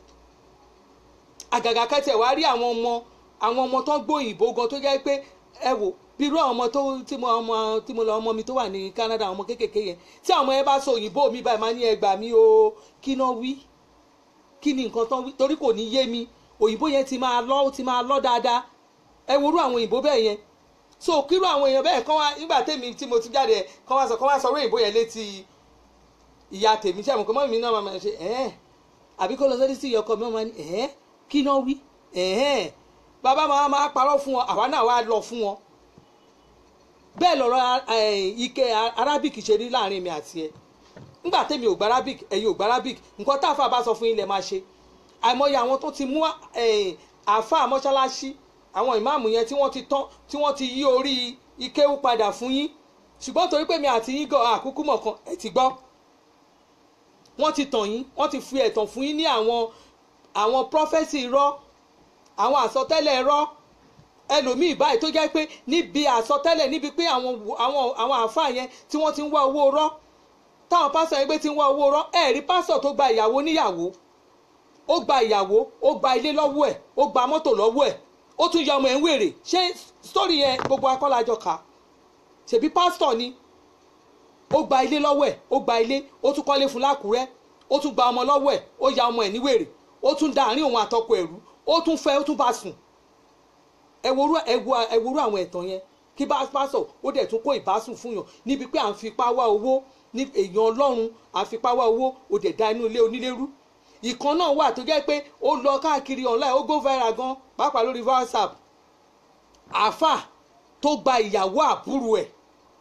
àgàgà kẹtẹ wàá rí àwọn ọmọ àwọn ọmọ tó ń gbóyìnbó gan tó jẹ́ pé ẹ wò bírú àwọn ọmọ tó tí mo ọmọ tí mo lọ ọmọ mi tó wà ní Canada àwọn ọmọ kéékèèké yẹn tí àwọn ọmọ yẹn bá sọ òyìnbó mi báyìí máa ní ẹgbàá mi o kí náà wí kí ni nǹkan tán wí torí kò ní yé mi òyìnbó yẹn ti máa lọ ti máa lọ dáadáa ẹ worú àwọn òyìnbó bẹ́ẹ̀ yẹn so kírú àwọn èèyàn bẹ́ẹ̀ kán wá nígbà tèmi tí mo ti jáde kán wá sọ kán wá sọ òyìnbó yẹn létí ìyá tèmi tí àwọn kan mọ́ mi náà máa ṣe ẹ̀ẹ́n àbí kó lọ sọ́dí sí ìyọkọ mi máa ní ẹ̀ẹ́n kí náà wí ẹ̀ẹ́n bàbá máa máa parọ́ fún wọn àwa náà wá lọ fún wọn bẹ́ẹ̀ lọ́rọ̀ ike arabic ṣe rí láàrin mi àti ẹ nígbà tèmi ò gba arabic ẹ̀yin ò gba arabic nǹkan táàfà bá sọ fún yín lẹ máa ṣe àìmọye àwọn tó ti mú àáfà mọ́ṣáláṣí àwọn ìmáàmù yẹn tí wọ́n ti tán tí wọ́n ti yí orí ikéwú padà fún yín ṣùgbọ́n torí pé mi àti yín gan àkúkú mọ̀kan ẹ̀ ti gbọ́ wọ́n ti tàn yín wọ́n ti fi ẹ̀tàn fún yín ní àwọn àwọn prọfẹ́sì irọ́ àwọn àsọtẹ́lẹ̀ irọ́ ẹlòmíì báyìí tó jẹ́ pé níbi àsọtẹ́lẹ̀ níbi pé àwọn àwọn àwọn àáfàá yẹn tí wọ́n ti ń wá owó rọ́ táwọn pásọ̀ yẹn gbé ti ń wá owó rọ́ ẹ̀rí pásọ̀ tó gba ìyàwó níyàwó ó gba ìyàwó ó gba ilé lọ́wọ́ ẹ̀ ó gba mọ́tò lọ́wọ́ ẹ̀ ó tún yọ ọmọ ẹ̀ ń wèrè ṣé sítórì yẹn gbogbo akọ́lájọ kà ṣèbí pásítọ̀ ni ó gba ilé lọ́wọ́ ẹ̀ ó gba ilé ó tún kọ́lé fún lákùrẹ́ ó tún gba ọmọ lọ́wọ́ ẹ̀ ó ya ọmọ ẹ̀ ní wèrè ó tún da àárín òun àtọkọ ẹ̀rú ó tún fẹ́ ó tún bá sùn ẹ̀wòrú ẹ̀wòrú àwọn ẹ̀tàn yẹn kí bá pásọ̀ ó dẹ̀ tún kó ìbásùn fún yàn níbi pé à ń fipá wá owó ní èèyàn ọlọ́run à ń fipá wá owó ó dẹ̀ da inú ilé onílérú ìkan náà wà tó jẹ́ pé ó lọ káàkiri online ó go viral gan pàápàá lórí WhatsApp àáfà tó gba ìyàwó àbúrò ẹ̀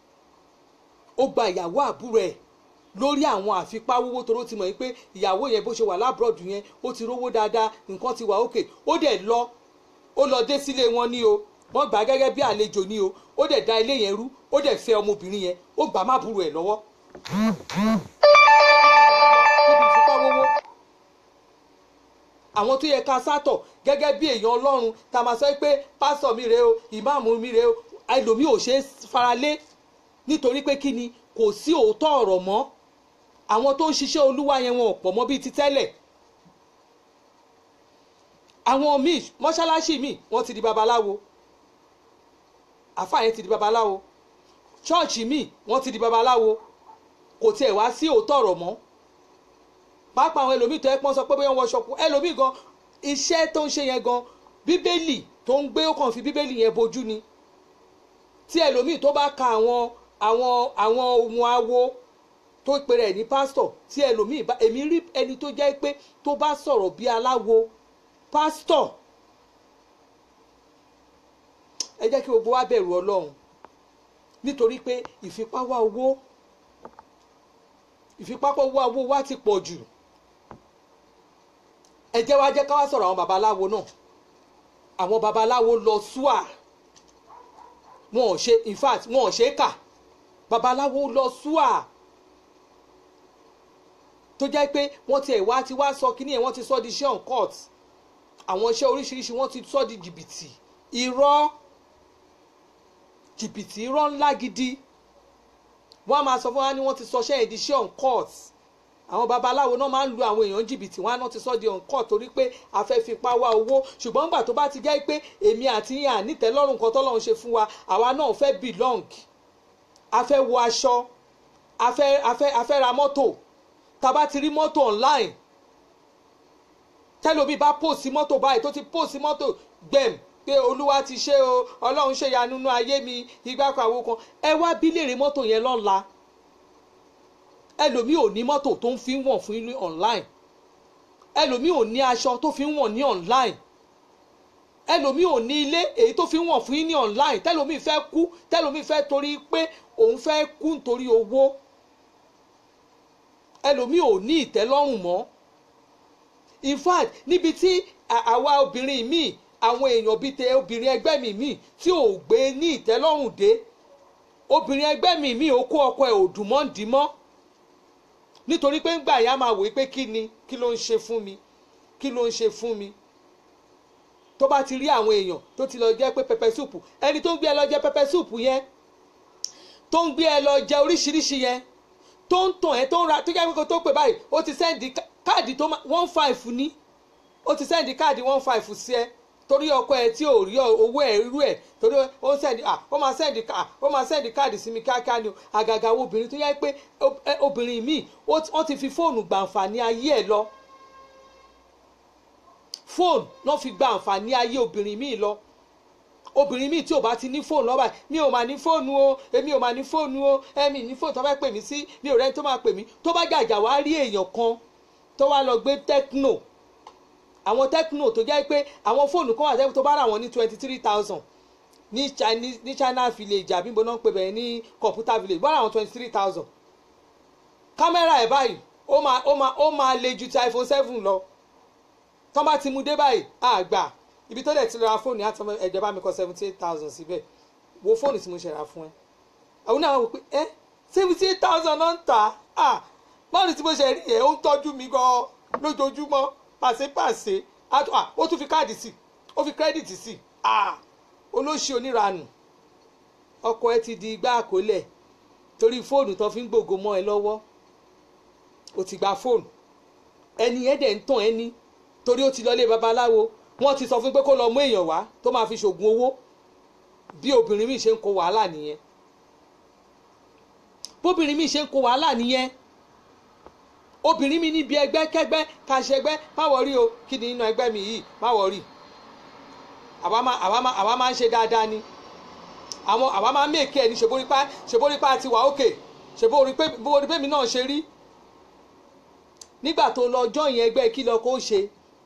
ó gba ìyàwó àbúrò ẹ̀ lórí àwọn àfipáwówó toró ti mọ̀ pé ìyàwó yẹn bó ṣe wà lábúrọ̀dù yẹn ó ti rówó dáadáa nǹkan ti wà òkè ó dẹ̀ lọ ó lọ dé sílé wọn ní o wọ́n gbà gẹ́gẹ́ bí àlejò ní o ó dẹ̀ da ilé yẹn rú ó dẹ̀ fẹ́ ọmọbìnrin yẹn ó gbà má burú ẹ̀ lọ́wọ́. níbi ìfipáwówó àwọn tó yẹ ká sátọ̀ gẹ́gẹ́ bí èèyàn ọlọ́run tá a máa sọ pé pásọ̀ mi rèé o ìmáàmù mi rèé o ẹlòmíì ò ṣe é faralé nítorí pé kí ni kò sí òótọ́ ọ̀rọ̀ mọ́ àwọn tó ń ṣiṣẹ́ olúwa yẹn wọn ò pọ̀ mọ́ bíi ti tẹ́lẹ̀ àwọn míì mọ́ṣáláṣí míì wọ́n ti di babaláwo àfáà yẹn ti di babaláwo ṣọ́ọ̀ṣì míì wọ́n ti di babaláwo kò tiẹ̀ wá sí òótọ́ ọ̀rọ̀ mọ́ pàápàá àwọn ẹlòmíì tó ẹ pọ́n sọ pé bóyá wọ́n ṣọkú ẹlòmíì gan iṣẹ́ tó ń ṣe yẹn gan bíbélì tó ń gbé ó kàn fi bíbélì yẹn bojú ni tí ẹlòmíì tó bá ka àwọn àwọn àwọn ohun awo tó pèrè ní pásítọ̀ tí ẹlòmíì bá èmi rí ẹni tó jẹ́ pé tó bá sọ̀rọ̀ bí aláwo pásítọ̀ ẹ jẹ́ kí gbogbo wa bẹ̀rù ọlọ́run nítorí pé ìfipáwá owó ìfipáwá owó wa ti pọ̀ jù ẹ jẹ́ wá jẹ́ ká wá sọ̀rọ̀ àwọn babaláwo náà àwọn babaláwo lọ súà wọn ò ṣe in fact wọn ò ṣe é kà babaláwo lọ súà tó jẹ́ pé wọ́n ti ẹ̀ wá ti wá sọ kíní ẹ̀ wọ́n ti sọ di iṣẹ́ on court àwọn iṣẹ́ oríṣiríṣi wọ́n ti sọ di jìbìtì irọ́ jìbìtì irọ́ ńlá gidi wọ́n á máa sọ fún wa ní wọ́n ti sọ iṣẹ́ ẹ̀ di iṣẹ́ on court àwọn babaláwo náà máa ń lu àwọn èèyàn jìbìtì wọn á náà ti sọ di on court torí pé a fẹ́ fipá wá owó ṣùgbọ́n nígbà tó bá ti jẹ́ pé èmi àti yín ànítẹ́lọ́rùn kan tọ́lọ́run ṣe fún wa àwa náà fẹ́ belong a fẹ́ wọ aṣọ a fẹ́ a fẹ́ a fẹ́ ra mọ́tò tá a bá ti rí mọ́tò online tẹ́lómi bá pòsí mọ́tò báyìí tó ti pòsí mọ́tò gbẹ̀m pé olúwa ti ṣe o ọlọ́run ṣe ìyanu nínú ayé mi ìgbà kan àwọn kan ẹ wá bí léèrè mọ́tò yẹn lọ́la ẹlòmíì ò ní mọ́tò tó ń fi wọ̀n fún ilé online ẹlòmíì ò ní aṣọ tó fi ń wọ̀n ní online ẹlòmíì ò ní ilé èyí tó fi ń wọ̀n fún yín ní online tẹlòmíì fẹ́ kú tẹlòmíì fẹ́ torí pé òun fẹ́ kú nítorí owó ẹlòmíì ò ní ìtẹ́lọ́rùn mọ́ in fact níbi tí àwa obìnrin míì àwọn èèyàn bíi tẹ obìnrin ẹgbẹ́ mi míì tí ò gbé ní ìtẹ́lọ́rùn dé obìnrin ẹgbẹ́ mi míì ó kó ọkọ ẹ̀ ò dùn mọ́ ń dì mọ́ nítorí pé ńgbà yá máa wòye pé kí ni kí ló ń ṣe fún mi kí ló ń ṣe fún mi tó bá ti rí àwọn èèyàn tó ti lọ jẹ pé pẹpẹ súùpù ẹni tó ń gbé ẹ lọ jẹ pẹpẹ súùpù yẹn tó ń gbé ẹ lọ jẹ oríṣiríṣi yẹn tó ń tàn ẹ tó ń ra tó jẹ́ pé kó tó pè báyìí ó ti sẹ́ndì káàdì tó one five ní ó ti sẹ́ndì káàdì one five sí ẹ torí ọkọ ẹ tí ò rí owó ẹ irú ẹ torí ó sẹ́ndì à ó máa sẹ́ndì ká ó máa sẹ́ndì káàdì sí mi kíákíá ni àgàgà obìnrin tó yẹ pé obìnrin míì wọ́n ti fi fóònù gbàǹfààní ayé ẹ lọ fóònù náà fi gba àǹfààní ayé obìnrin míì lọ obìnrin míì tí ò bá ti ní fóònù lọ́ba mi ò máa ní fóònù o èmi ò máa ní fóònù o ẹ̀mí ní fóònù tó bá pè mí sí mi ò rẹ́ni tó máa pè mí tó bá jàjà wá rí èèyàn kan tó wá lọ gbé tecno àwọn tecno tó jẹ́ pé àwọn fóònù kan wà tẹ́kù tó bá rà wọ́n ní twenty three thousand ní Chinese ní China village àbí bọ́ná ń pè bẹ́ẹ̀ ní computer village bọ́ra àwọn twenty three thousand kámẹ́rà ẹ̀ báyìí ó máa ó máa ó máa le ju ti iPhone seven lọ tọ́ bá ti mú dé báyìí àgbà ibi tó dẹ̀ ti ra fóònù àti ẹ̀jẹ̀ bá mi kọ seventy eight thousand síbẹ̀ wo fóònù tí mo ṣe ra fún ẹ àwọn náà wò pé ẹ seventy eight thousand náà ń tà á báwo tí mo ṣe rí ẹ ó ń tọ́jú mi gan lójoojúmọ́ pàṣípàṣẹ ó tún fi káàdì sí ó fi kírẹ́dìtì sí olóṣì oníranù ọkọ ẹ ti di igbá àkólẹ̀ torí fóònù tó fi ń gbògo mọ́ ẹ lọ́wọ́ ó ti gba fóònù ẹni ẹ dẹ̀ ń tàn ẹni torí ó ti lọ lé babaláwo wọ́n ti sọ fún pé kó lọ mú èèyàn wá tó máa fi ṣògùn owó bí obìnrin mi ṣe ń kó wàhálà nìyẹn bóbìnrin mi ṣe ń kó wàhálà nìyẹn obìnrin mi níbi ẹgbẹ́ kẹ́gbẹ́ ká ṣe ẹgbẹ́ má wọrí o kí ni inú ẹgbẹ́ mi yìí má wọrí àwa máa ń ṣe dáadáa ni àwọn àwa máa ń mèkì ẹ̀ ní ṣèbórípá ṣèbórípá ti wà òkè ṣèbórípé mi náà ṣe rí nígbà tó lọ jọyìn ẹgbẹ́ kí lọ kó ṣe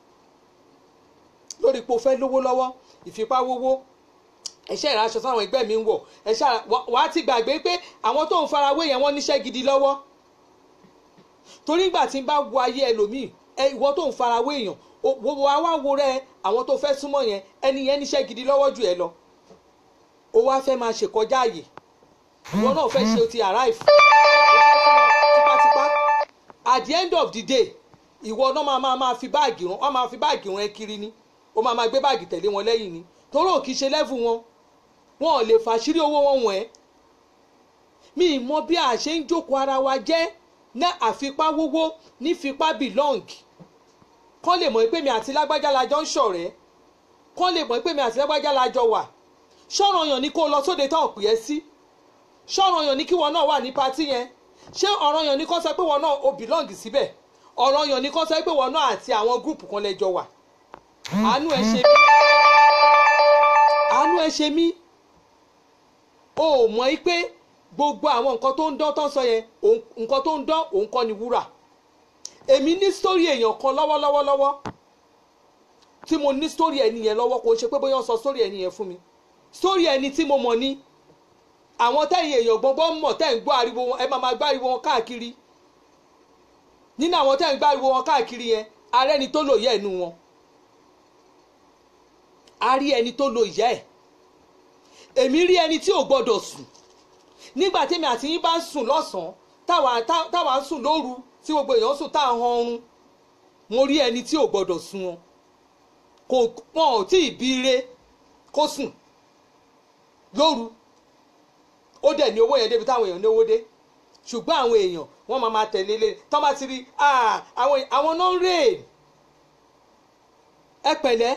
lórí ipò fẹ́ lówó lọ́wọ́ ìfipáwówó ẹ̀ṣẹ́ ìraṣọ táwọn ẹgbẹ́ mi ń wọ̀ ẹ̀ṣẹ́ wà á ti gbàgbé pé àwọn tó ń farawé yẹn wọ́n níṣẹ́ gidi lọ́wọ́ torí ìgbà tí n bá wo ayé ẹlòmíì ìwọ tó ń farawé èèyàn wà á wá wo rẹ àwọn tó fẹ́ súnmọ́ yẹn ẹni yẹn níṣẹ́ gidi lọ́wọ́ jù ẹ lọ ó wá fẹ́ máa ṣèkọjá àyè ìwọ náà fẹ́ ṣe o ti arrive tipátipá at the end of the day ìwọ náà máa máa máa fi báàgì rán wọn máa fi báàgì rán ẹ kiri ni ó máa máa gbé báàgì tẹ̀lé wọn lẹ́yìn ni torí ò kì í ṣe lẹ́fù wọn wọn ò lè fàṣírí owó wọn wọ̀n ẹ́ mi ì mọ bí a ṣe ń jókòó ara wa jẹ́ ní àfipáwówó ní fipá belong kán lè mọ̀ pé mi àti lágbájá la jọ ń ṣọ̀rẹ́ kán lè mọ̀ pé mi àti lágbájá la jọ wà ṣọ́ràn yàn ni kó lọ sóde tán pè é sí ṣọ́ràn yàn ni kí wọn náà wà ní patí yẹn ṣé ọ̀ràn yàn ni kán sọ pé wọn náà o belong síbẹ̀ ọ̀ràn yàn ni kán sọ pé wọn náà àti àwọn gúrùpù kan lẹ́jọ wà àánú ẹ ṣe mí àánú ẹ ṣe mí o ò mọ̀ pé gbogbo àwọn nǹkan tó ń dán tán sọ yẹn nǹkan tó ń dán òun kọ́ ni wúrà èmi ní sítórì èèyàn kan lọ́wọ́lọ́wọ́ lọ́wọ́ tí mo ní sítórì ẹni yẹn lọ́wọ́ kò ṣe pé bóyá wọ́n sọ sítórì ẹni yẹn fún mi sítórì ẹni tí mo mọ̀ ní àwọn tẹ̀yìn èèyàn gbọ́ngbọ́n mọ̀ tẹ̀ ń gbọ́ ariwo wọn ẹ máa máa gbọ́ ariwo wọn káàkiri nínú àwọn tẹ̀ ń gbọ́ ariwo wọn káàkiri yẹn arẹ́ni tó lò yẹ ẹnu wọn a rí ẹni tó lo ìyá ẹ̀ èmi rí ẹni tí ò gbọ́dọ̀ sùn nígbà tèmi àti yín bá ń sùn lọ́sàn-án táwa ń sùn lóru tí gbogbo èèyàn sùn tá à ń han ọrùn mo rí ẹni tí ò gbọ́dọ̀ sùn wọn kò wọn ò tí ì bí ire kó sùn lóru ó dẹ̀ ní owó yẹn débi táwọn èèyàn náwó dé ṣùgbọ́n àwọn èèyàn wọ́n máa máa tẹ̀lé lé tọ́ bá ti rí àwọn náà ń rè é pẹ̀lẹ́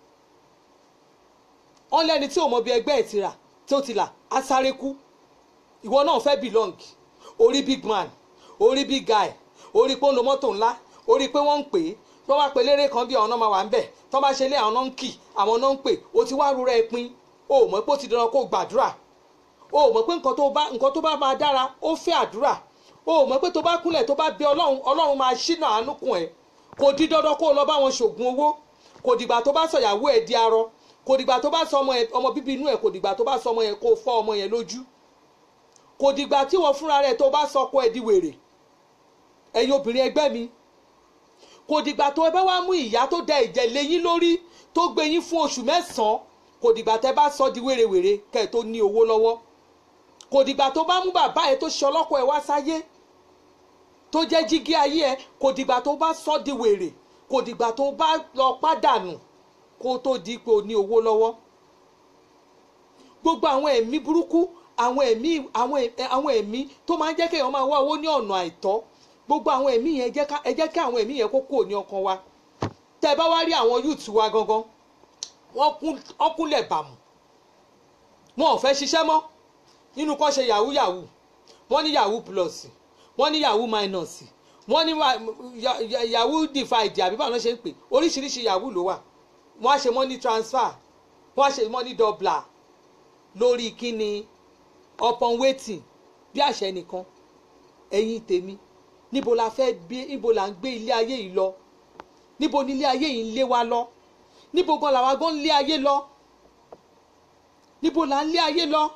wọ́n lẹ́ni tí ò mọ bí ẹgbẹ́ ẹ̀ ti rà tí ó ti là á sáré kú ìwọ náà fẹ́ belong orí big man orí big guy orí pé ó ń lo mọ́tò ńlá orí pé wọ́n ń pè é tó bá pe léré kan bí àwọn náà máa wà ń bẹ̀ tó bá ṣe lé àwọn náà ń kì àwọn náà ń pè o ti wá rúra ẹ pin o ò mọ̀ pé ó ti dandan kó o gbàdúrà o ò mọ̀ pé nǹkan tó bá nǹkan tó bá máa dára ó fẹ́ àdúrà o ò mọ̀ pé tó bá kúnlẹ̀ tó bá bẹ ọlọ́run ọlọ́run máa ṣínà àánú kùn ẹ́ kò di dandan kó o lọ bá wọn ṣògùn owó kò dìgbà tó bá sọ̀yàwó ẹ̀ di arọ kò dìgbà tó bá sọ ọmọ ẹ ọmọ bíbí inú ẹ̀ kò dìgbà tó bá sọ ọmọ yẹn kó o fọ́ ọmọ yẹn lójú kò dìgbà tí wọ́n fúnra rẹ̀ tó bá sọ ọkọ ẹ̀ di wèrè ẹ̀yin obìnrin ẹgbẹ́ mi kò dìgbà tó ẹ bá wá mú ìyá tó da ẹ̀jẹ̀ lé yín lórí tó gbé yín fún oṣù mẹ́sàn-án kò dìgbà tẹ́ bá sọ di wèrèwèrè kẹ́ ẹ̀ tó ní owó lọ́wọ́ kò dìgbà tó bá mú bàbá ẹ tó ṣe ọlọ́kọ ẹ wá sáyé tó jẹ́ jígí ayé ẹ kò dìgbà tó bá sọ di wèrè kò dìgbà tó bá lọ pàdánù kó tó di pé o ní owó lọ́wọ́ gbogbo àwọn ẹ̀mí burúkú àwọn ẹ̀mí àwọn ẹ̀mí tó máa ń jẹ́ kéèyàn máa wá owó ní ọ̀nà àìtọ́ gbogbo àwọn ẹ̀mí yẹn ẹ jẹ́ kí àwọn ẹ̀mí yẹn kó kúrò ní ọkàn wa tẹ́ ẹ bá wá rí àwọn youth wa gangan wọ́n kúnlẹ̀ bàmù wọn ò fẹ́ ṣiṣẹ́ mọ́ nínú kọ́ ṣe yahoo yahoo wọ́n ní yahoo plus wọ́n ní yahoo minus wọ́n ní yahoo divide àbí báwọn ṣe ń pè oríṣiríṣi yahoo ló wà wọ́n á ṣe money transfer wọ́n á ṣe money doubler lórí kíni upon waiting bí àṣẹ nìkan ẹ̀yin tèmi níbo la fẹ́ gbé níbo la ń gbé ilé ayé yìí lọ níbo ni ilé ayé yìí ń lé wa lọ níbo gan làwa gan ń lé ayé lọ níbo la ń lé ayé lọ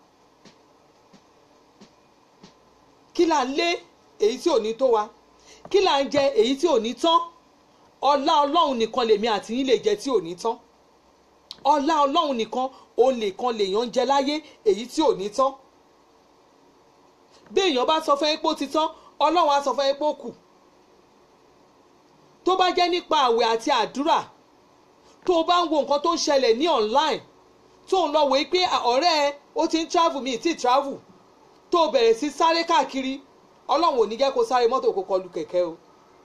kí là ń lé èyí tí ò ní tó wa kí là ń jẹ èyí tí ò ní tán ọlá ọlọ́run nìkan lèmi àti yín lè jẹ tí ò ní tán ọlá ọlọ́run nìkan òun nìkan lèèyàn ń jẹ láyé èyí tí ò ní tán bí èèyàn bá sọ fún ẹ pé ó ti tán ọlọ́run á sọ fún ẹ pé ó kù tó bá jẹ́ nípa àwẹ̀ àti àdúrà tó o bá ń wo nǹkan tó ń ṣẹlẹ̀ ní online tó ń lọ wòó pé ọ̀rẹ́ ẹ ó ti ń travel mi ti travel tó o bẹ̀rẹ̀ sí sáré káàkiri ọlọ́run ò ní jẹ́ kó sáré mọ́tò kó kọlu kẹ̀kẹ́ o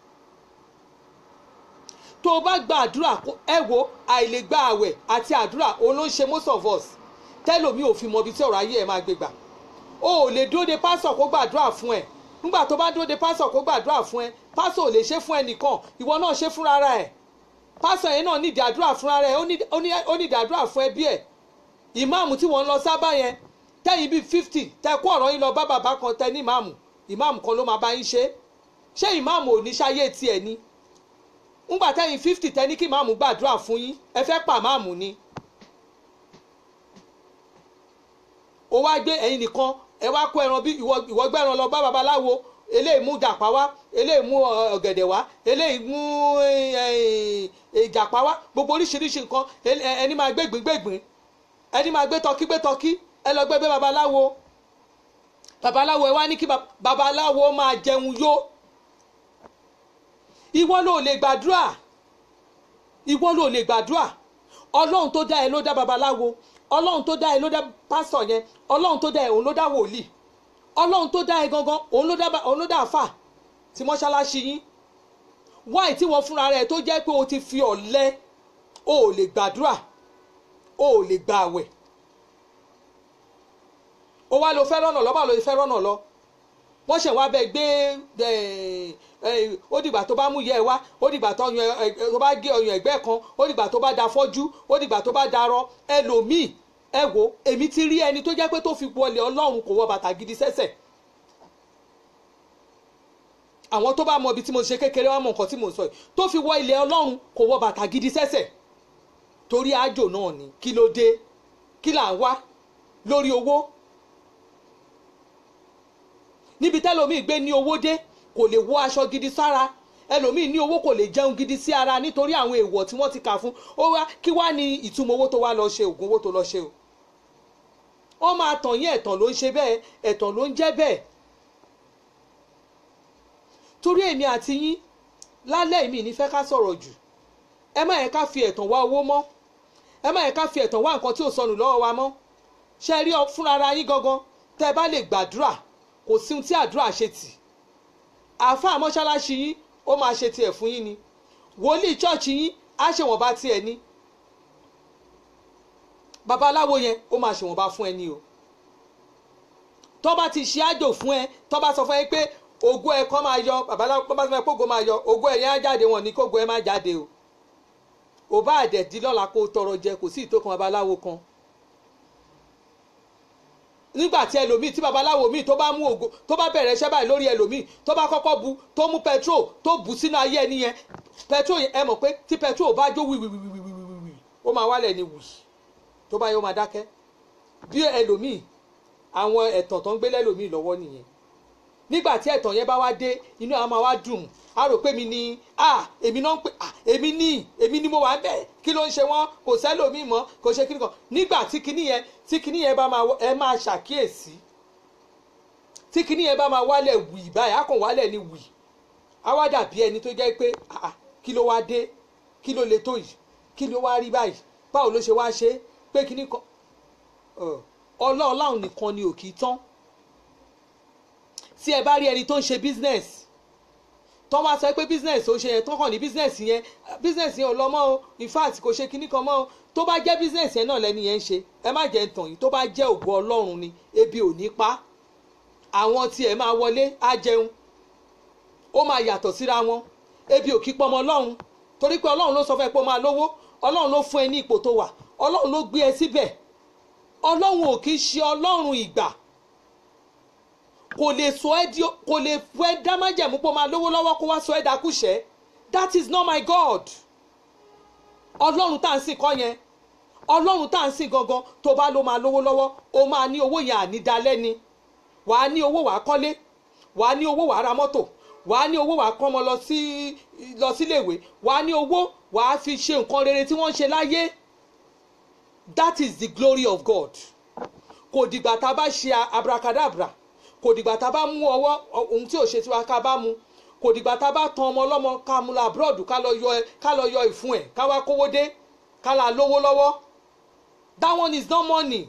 tó o bá gba àdúrà ẹ wo àìlè gba àwẹ̀ àti àdúrà òun ló ń ṣe most of us tẹ́lòmí ò fi mọ ibi tí ọ̀rọ̀ ayé ẹ̀ máa gbé gbà o ò lè dúró de pásọ̀ kó gbàdúrà fún ẹ nígbà tó bá dúró de pásọ̀ kó gbàdúrà fún ẹ pásọ̀ ò lè ṣe fún ẹ nìkan ìwọ náà ṣe fúnra ẹ pásọ̀ yẹn náà nídìí àdúrà fúnra rẹ ó nídìí àdúrà fún ẹbí ẹ ìmáàmù tí wọ́n ń lọ sábà yẹn tẹ́yìn bíi fifty tẹ́ kó ọ̀rọ̀ yín lọ bá bàbá kan tẹ́ ní ìmáàmù ìmáàmù kan ló máa bá yín ṣe ṣé ìmáàmù ò ní ṣayé tiẹ̀ ni ńgbà tẹ́yìn fifty tẹ́ ní kí ìmáàmù gbàdúrà fún yín ẹ fẹ́ pa ìmáàmù ni ó wá gbé ẹ̀yin nìkan ẹ wá kó ẹran bí ìwọ gbé ẹran lọ bá babaláwo eléyìí mú jàpá wá eléyìí mú ọ̀gẹ̀dẹ̀ wá eléyìí mú jàpá wá gbogbo oríṣiríṣi nǹkan ẹni máa gbé gbìngbègbìn ẹni máa gbé tọkí gbé tọkí ẹ lọ gbé gbé babaláwo babaláwo ẹ wá ní kí babaláwo máa jẹun yó ìwọ ló lè gbàdúrà ìwọ ló lè gbàdúrà ọlọ́run tó dá ẹ ló dá babaláwo ọlọ́run tó dá ẹ ló dá pásítọ̀ yẹn ọlọ́run tó dá ẹ òun ló dá wòlíì ọlọ́run tó dá ẹ gangan òun ló dá òun ló dá àfà tí mọ́ṣáláṣí yín wáì tí wọ́n fúnra rẹ̀ tó jẹ́ pé o ti fi ọ̀lẹ o ò lè gbàdúrà o ò lè gba àwẹ̀ o wá lo fẹ́ rọ́nà lọ báwo lo fẹ́ rọ́nà lọ wọ́n ṣẹ̀ wá bẹ́ẹ̀ gbé ó dìgbà tó bá mú yẹ ẹ wá ó dìgbà tó bá gé ọyàn ẹ̀gbẹ́ kan ó dìgbà tó bá da fọ́jú ó dìgbà tó bá darọ ẹlòmíì ẹ wo èmi ti rí ẹni tó jẹ́ pé tó fi wọlé ọlọ́run kò wọ bàtà gidi sẹ́sẹ̀ àwọn tó bá mọ ibi tí mo ṣe kékeré wọn mọ nǹkan tí mo sọ yìí tó fi wọ ilẹ̀ ọlọ́run kò wọ bàtà gidi sẹ́sẹ̀ torí àjò náà ni kí ló dé kí là ń wá lórí owó níbi tẹ́lòmíì gbé ní owó dé kò lè wọ aṣọ gidi sára ẹlòmíì ní owó kò lè jẹun gidi sí ara nítorí àwọn èèwọ̀ tí wọ́n ti kà fún ó wá kí wá ní ìtumọ̀ owó tó wá lọ ṣe oògùn owó tó lọ ṣe o wọ́n máa tàn yín ẹ̀tàn ló ń ṣe bẹ́ẹ̀ ẹ̀tàn ló ń jẹ́ bẹ́ẹ̀ torí èmi àti yín lálẹ́ mi ní fẹ́ ká sọ̀rọ̀ jù ẹ má yẹ ká fi ẹ̀tàn wá owó mọ́ ẹ má yẹ ká fi ẹ̀tàn wá nǹkan tí ò sọnù lọ́wọ́ wa mọ́ ṣe rí fúnra ara yín gangan tẹ́ ẹ bá lè gbàdúrà kò sí ohun tí àdúrà ṣe tì àáfàá mọ́ṣáláṣí yín ó máa ṣe tiẹ̀ fún yín ni wòlíì chọ́ọ̀chì yín á ṣe wọ́n bá tiẹ̀ ní babaláwo yẹn ó máa ṣe wọ́n bá fún ẹ ní o tó bá ti ṣe àjò fún ẹ tó bá sọ fún ẹ pé ògo ẹ̀ kọ́ máa yọ babaláwo bá sọ pé ògo máa yọ ògo ẹ̀ yẹn á jáde wọn ní kógo ẹ̀ má jáde o ò bá àdẹ̀dí lọ́la kó tọrọ jẹ kò sí ìtókan babaláwo kan nígbà tí ẹlòmíì tí babaláwo míì tó bá mú ògo tó bá bẹ̀rẹ̀ iṣẹ́ báyìí lórí ẹlòmíì tó bá kọ́kọ́ bu tó mú petrol tó bù sínú ayé ẹni yẹn petrol yẹn ẹ mọ̀ pé tí petrol bá jó wìwìwìwìwìwì ó máa wálẹ̀ ní wì tó bá yẹ ó máa dákẹ́ bí ẹlòmíì àwọn ẹ̀tàn tó ń gbé lẹ́lòmíì lọ́wọ́ nìyẹn nígbà tí ẹ̀tàn yẹn bá wá dé inú àwọn máa wá dùn á rò pé mi ni à èmi náà ń pè à èmi ní èmi ni mo wà bẹ́ẹ̀ kí ló ń ṣe wọ́n kò sẹ́lòmíì mọ́ kò ṣe kíní kan nígbà tí kíní yẹn tí kíní yẹn bá máa ẹ máa ṣàkíyèsí tí kíní yẹn bá máa wálẹ̀ wì báyìí á kàn wálẹ̀ ní wì á wá dàbí ẹni tó jẹ́ pé à kí ló wá dé kí ló le tó yìí kí ló wá rí báyìí báwo ló ṣe wá ṣe pé kíní kan ọlọ́ọ̀láhùn nìkan ni ò kì í tán tí ẹ bá rí ẹni tó ń ṣe business tó wá sọ pé business ó ṣe yẹn tó kàn ní business yẹn business yẹn ò lọ mọ́ o in fact kò ṣe kinní kan mọ́ o tó bá jẹ́ business yẹn náà lẹ́ni yẹn ń ṣe ẹ má jẹ́ tàn yìí tó bá jẹ́ ògo ọlọ́run ni ebi ò ní pa àwọn tí ẹ máa wọlé á jẹun ó máa yàtọ̀ síra wọn ebi ò kí pọmọ ọlọ́run torí pé ọlọ́run ló sọ fún ẹ pé ó máa lówó ọlọ́run ló fún ẹ ní ipò tó wà ọlọ́run ló gbé ẹ síbẹ̀ ọlọ́run ò kì í ṣe ọlọ́run ìgbà kò lè sọ ẹ́ di kò lè fún ẹ dá májẹ̀mú pé ó máa lówó lọ́wọ́ kó wá sọ ẹ́ dákúṣẹ́ that is not my God ọlọ́run tá à ń sìn kọ́ yẹn ọlọ́run tá à ń sìn gangan tó bá ló máa lówó lọ́wọ́ ó máa ní owó yẹn ànídalẹ́ni wàá ní owó wàá kọ́lé wàá ní owó wàá ra mọ́tò wàá ní owó wàá kọ́ ọmọ lọ sí lọ síléèwé wàá ní owó wàá fi ṣe nǹkan rere tí wọ́n ń ṣe láyé that is the glory of God kò dìgbà tá a bá ṣe abracadabra kò dìgbà tá a bá mú ọwọ́ ohun tí ò ṣe tiwa ká bá mu kò dìgbà tá a bá tan ọmọ ọlọ́mọ ká mú la abroad ká lọ yọ ẹ ká lọ yọ ìfun ẹ ká wá kówó dé ká la lówó lọ́wọ́ that one is not money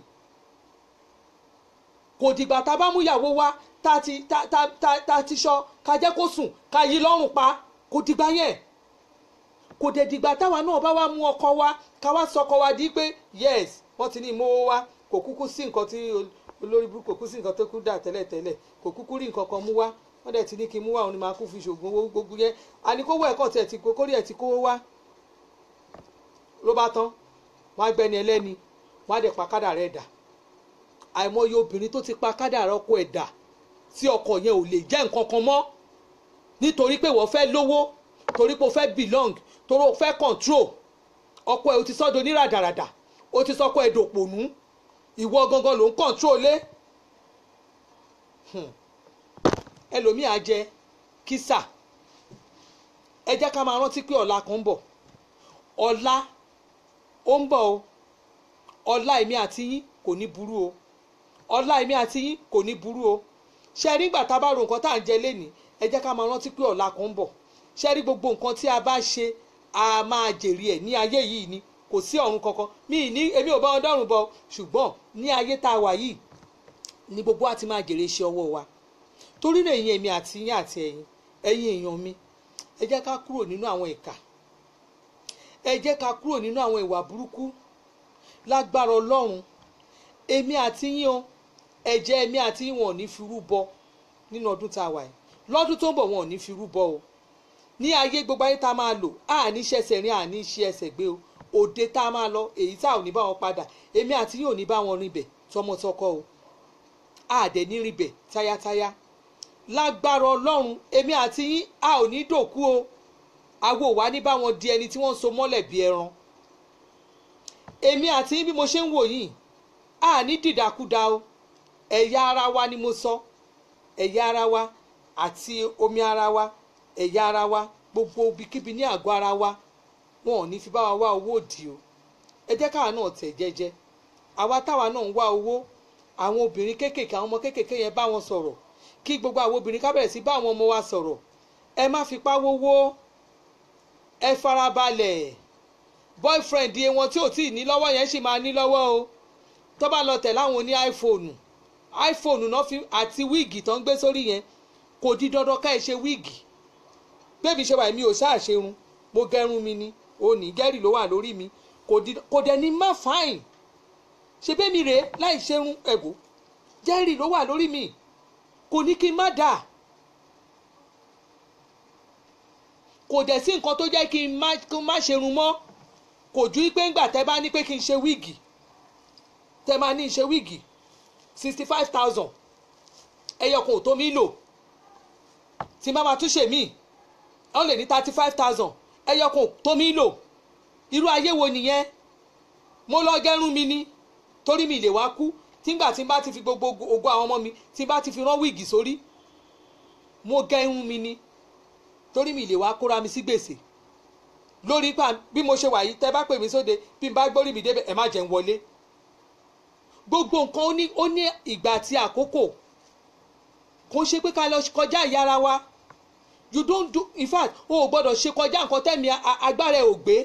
kò dìgbà tá a bá mú ìyàwó wa tá ti tá tá tá tá ti sọ ká jẹ́ kó sùn ká yí lọ́rùn pa kò dìgbà yẹn kò dẹ̀ dìgbà táwa náà bá wá mú ọkọ wa ká wá sọkọ wa di pé yes wọ́n ti ní ìmówó wa kò kúkú sí nǹkan tí olórí burúkú kò kú sí nǹkan tó kú dà tẹ́lẹ̀tẹ́lẹ̀ kò kúkú rí nǹkan kan mú wá wọ́n dẹ̀ ti ní kí n mú wá òun ni màá kú fi ṣògùn owó gbogbo yẹn àníkówó ẹ̀kọ́ tiẹ̀ ti kórè ẹ̀ ti kówó wá ló bá tán wọ́n á gbẹ́ni ẹlẹ́ni wọ́n á dẹ̀ pa kádà rẹ̀ dà àìmọye obìnrin tó ti pa kádà rẹ̀ ọkọ ẹ̀ dà tí ọkọ yẹn ò lè jẹ́ nǹkan kan mọ́ nítorí pé wọ́n fẹ́ lówó torí pé o fẹ́ belong torí o fẹ́ control ọkọ ẹ̀ o ti sọ́dọ̀ oníràdàràdà o ti sọ́kọ ẹ̀ dòpònú ìwọ gangan ló ń control lé ẹlòmíì á jẹ kísà ẹ jẹ́ ká máa rántí pé ọ̀la kan ń bọ̀ ọ̀la ó ń bọ̀ o ọ̀la èmi àti yín kò ní burú o ọ̀la èmi àti yín kò ní burú o ṣe rí nígbà tá a bá ro nǹkan tá à ń jẹ lénìí ẹ jẹ́ ká máa rántí pé ọ̀la kan ń bọ̀ ṣe rí gbogbo nǹkan tí a bá ṣe a máa jèrè ẹ̀ ní ayé yìí ni kò sí ọ̀run kankan mi ní èmi ò bá wọn dọ́rùn bọ ṣùgbọ́n ní ayé tá a wà yìí ni gbogbo wa ti máa jèrè iṣẹ́ ọwọ́ wa torí náà ẹ̀yin èmi àti yín àti ẹ̀yin ẹ̀yin èèyàn mi ẹ jẹ́ ká kúrò nínú àwọn ìkà ẹ jẹ́ ká kúrò nínú àwọn ìwà burúkú lágbára ọlọ́run èmi àti yín o ẹ̀jẹ̀ èmi àti yín wọn ò ní fi rúbọ nínú ọdún tá a wà yìí lọ́dún tó ń bọ̀ wọn ò ní fi rúbọ o ní ayé gbogbo ayé tá a máa lò àní ṣẹ̀ṣẹ̀ rìn àní ṣe ẹsẹ̀ gbé o òde tá a máa lọ èyí tá a ò ní bá wọn padà èmi àti yín ò ní bá wọn rìn bẹ̀ tọmọtọkọ o àdẹ̀ ní rìn bẹ̀ táyátáyá lágbára ọlọ́run èmi àti yín a ò ní dòkú o àwo wá ní báwọn di ẹni tí wọ́n ń so mọ́lẹ̀ bí ẹran èmi àti yín bí mo ṣe ń wò yìí a ní dìdàkudà o ẹ̀yà ara wa ni mo sọ ẹ̀yà ara wa àti omi ara wa ẹ̀yà ara wa gbogbo ibikíbi ní àgọ́ ara wa wọn ò ní fi bá wa wá owó òdì o ẹ jẹ́ káwa náà tẹ̀ jẹ́jẹ́ àwa táwa náà ń wá owó àwọn obìnrin kéékèèké àwọn ọmọ kéékèèké yẹn bá wọn sọ̀rọ̀ kí gbogbo àwọn obìnrin ká bẹ̀rẹ̀ sí bá àwọn ọmọ wa sọ̀rọ̀ ẹ má fipá wówó ẹ farabalẹ̀ boyfriend yẹn wọn tí ò tí ì ní lọ́wọ́ yẹn sì máa ní lọ́wọ́ o tó bá lọ tẹ̀ láwọn oní iphone iphone náà fi àti wíìgì tó ń gbé sórí yẹn kò di dandan ká ẹ ṣe wíìgì bébí ṣe wà mí ò ṣáà ṣerun mo gẹrun mi ni òní gẹ́rì ló wà lórí mi kò dẹ̀ ní má fáìn ṣe bẹ́ẹ̀ mi rèé láì ṣerun ẹ̀bù gẹ́rì ló wà lórí mi kò ní kí n má dà kò dẹ̀ sí nǹkan tó jẹ́ kí n má kí n má ṣerun mọ́ kò ju pé ńgbà tẹ́ bá ní pé kí n ṣe wíìgì tẹ́ máa ní ṣe wíìgì sixty five thousand ẹyọ kan ò tó mi lò tí má máa tún ṣe míì wọ́n lè ní thirty five thousand ẹyọ kan ò tó mi lò irú ayé wo nìyẹn mo lọ gẹrun mi ni torí mi lè wá kú tígbà tí n bá ti fi gbogbo ògo àwọn ọmọ mi tí n bá ti fi rán wíìgì sórí mo gẹrun mi ni torí mi lè wá kóra mi sí gbèsè lórí pa bí mo ṣe wà yìí tẹ́ bá pè mí sóde bí n bá gbórí mi débẹ̀ ẹ má jẹ́ n wọlé gbogbo nǹkan ó ní ó ní ìgbà àti àkókò kò ń ṣe pé ká lọ kọjá ìyára wa you don't do in fact o ò gbọ́dọ̀ ṣe kọjá nǹkan tẹ́mi agbára ẹ̀ ò gbé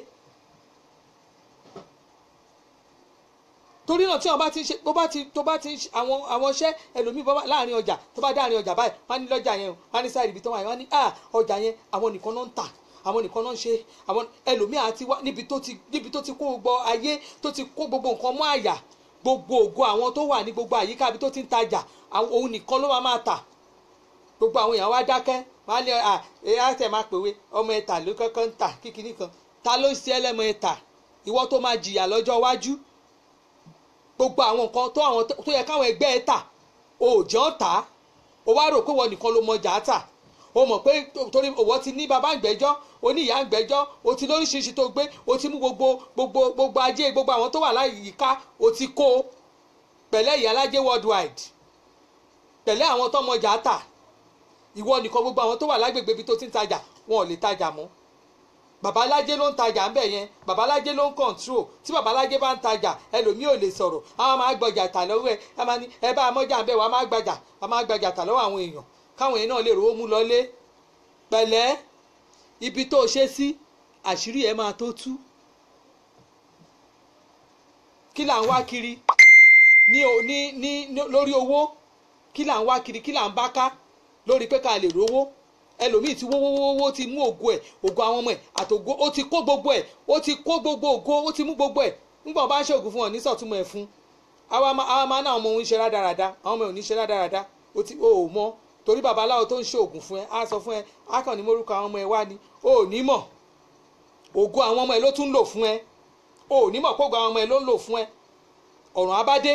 torí náà tí wọn bá ti ṣe tó bá ti tó bá ti àwọn àwọn iṣẹ́ ẹlòmíì bọ́ láàrin ọjà tó bá dáàrin ọjà báyìí wọn á ní lọ́jà yẹn wọn á ní sáà ibi tó wà yẹn wọn á ní ah ọjà yẹn àwọn nìkan náà ń tà àwọn nìkan náà ń ṣe àwọn ẹlòmíì àti wá níbi tó ti níbi tó ti kó gbogbo ayé tó ti kó gbogbo nǹkan mọ́ àyà gbogbo ògo àwọn tó wà ní gbogbo àyíká ibi tó ti ń tajà òun nìkan ló máa máa tà gbogbo àwọn èèyàn wá dákẹ́ wọn á ní à ẹ á tẹ̀ máa pèwé ọmọ ẹ̀ta ló kọ́kọ́ ń tà kíkiní kan ta ló ń ṣe ẹlẹ́mọ ẹ̀ta ìwọ tó máa jìyà lọ́jọ́ iwájú gbogbo àwọn nǹkan tó àwọn tó yẹ káwọn ẹgbẹ́ ẹ tà o ò jẹ́ ọ́ tà á o wá rò pé wọ́n nìkan ló mọjà tà o mọ̀ pé torí òwò ti ní bàbá ìgbẹ́jọ́ o ní ìyá ìgbẹ́jọ́ o ti lóríṣiríṣi tó gbé o ti mú gbogbo gbogbo gbogbo ajé gbogbo àwọn tó wà láyìíká o ti kó o pẹ̀lẹ́ ìyálájé worldwide pẹ̀lẹ́ àwọn tó mọjà tà ìwọ nìkan gbogbo àwọn tó wà lágbègbè ibi tó ti ń tajà wọn ò lè tajà mọ́ babalájé ló ń tajà ń bẹ̀ yẹn babalájé ló ń control tí babalájé bá ń tajà ẹlòmíì ò lè sọ̀rọ̀ àwọn máa gbọjà tà lọ́wọ́ ẹ ẹ máa ní ẹ bá amọ́jà ń bẹ̀ wá máa gbàjà wá máa gbàjà tà lọ́wọ́ àwọn èèyàn káwọn èèyàn náà lè rówó mú lọlé pẹ̀lẹ́ ibi tó ṣe sí àṣírí ẹ máa tó tú kí là ń wá kiri ní ní ní lórí owó kí là ń wá kiri kí là ń bá ká lórí pé ká lè rówó ẹlòmíì ti wówówówó ti mú ògo ẹ̀ ògo àwọn ọmọ ẹ̀ àtògo ó ti kó gbogbo ẹ̀ ó ti kó gbogbo ògo ó ti mú gbogbo ẹ̀ nígbà wọn bá ń ṣe ògùn fún wọn ní sọ̀túnmọ̀ ẹ̀ fún àwa máa náà ọmọ òun ṣe rádaràda àwọn ọmọ ẹ̀ ò ní ṣe rádaràda ó ti ó mọ torí babaláwo tó ń ṣe ògùn fún ẹ á sọ fún ẹ á kàn ní mórúkọ àwọn ọmọ ẹ wá ni ó ò ní mọ̀ ògo àwọn ọmọ ẹ ló tún lò fún ẹ ó ò ní mọ̀ pé ògo àwọn ọmọ ẹ ló ń lò fún ẹ ọ̀ràn abádé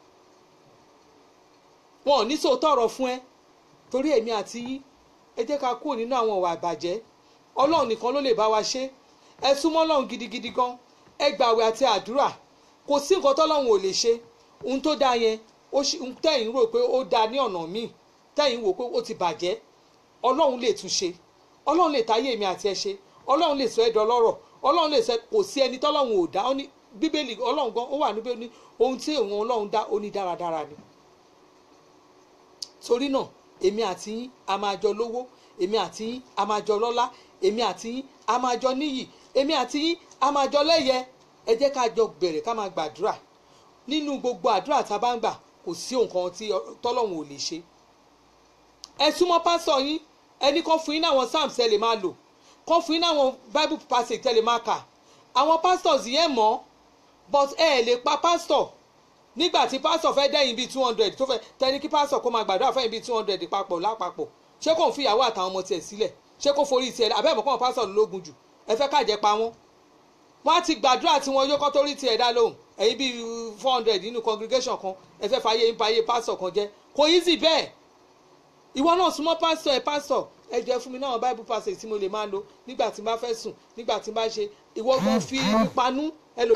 wọn ò ní sòótọ́ ọ̀rọ̀ fún ẹ torí èmi àti yín ẹ jẹ́ ká kúrò nínú àwọn ìwà ìbàjẹ́ ọlọ́run nìkan ló lè bá wa ṣe ẹ súnmọ́ ọlọ́run gidigidi gan ẹ gbàwẹ̀ àti àdúrà kò sí nǹkan tọ́lọ́run ò lè ṣe ohun tó dáa yẹn tẹ̀yìn rò pé ó dáa ní ọ̀nà míì tẹ̀yìn wò pé ó ti bàjẹ́ ọlọ́run lè tún ṣe ọlọ́run lè táyé mi àti ẹ ṣe ọlọ́run lè sọ ẹ́ dọlọ́rọ̀ ọlọ́run lè sọ kò sí ẹni tọ́lọ́run ò dá bíbélì ọlọ́run gan ó wà níbẹ̀ ní ohun tí òun ọlọ́run dá ó ní dáradára ni torí náà èmi àti yín a máa jọ lówó èmi àti yín a máa jọ lọ́lá èmi àti yín a máa jọ níyì èmi àti yín a máa jọ lẹ́yẹ ẹ jẹ́ ká jọ bẹ̀rẹ̀ ká máa gbàdúrà nínú gbogbo àdúrà tá a bá ń gbà kò sí nǹkan tí tọ́lọ́hún ò lè ṣe ẹ súnmọ́ pásọ̀ yín ẹni kan fún yín náwọn psalms ẹ lè máa lò kan fún yín náwọn bible passage ẹ lè máa kà àwọn pastors yẹn mọ̀ but ẹ lè pa pastor nígbà tí pásítọ̀ fẹ́ dẹ́yìn bíi two hundred tó fẹ́ tẹni kí pásítọ̀ kó máa gbàdúrà fẹ́yìn bíi two hundred papọ̀ lápapọ̀ ṣé kò ń fi ìyàwó àtàwọn ọmọ tiẹ̀ sílẹ̀ ṣé kò forí tiẹ̀ abẹ́ ìmọ̀kàn pásítọ̀ lógun jù ẹ fẹ́ kájẹ́ pa wọ́n. wọ́n á ti gbàdúrà tí wọ́n yóò kọ́ torí tiẹ̀ dá lóhùn ẹ̀yin bíi four hundred nínú congregation kan ẹ fẹ́ fàyè ń payé pásítọ̀ kan jẹ́ kò easy bẹ́ẹ̀. ìwọ náà súnmọ́ pásítọ̀ ẹ pásítọ̀ ẹ jẹ́ fún mi náà bible passage tí mo lè máa lò nígbà tí n bá fẹ́ sùn nígbà tí n bá ṣe ìwọ gan fi panú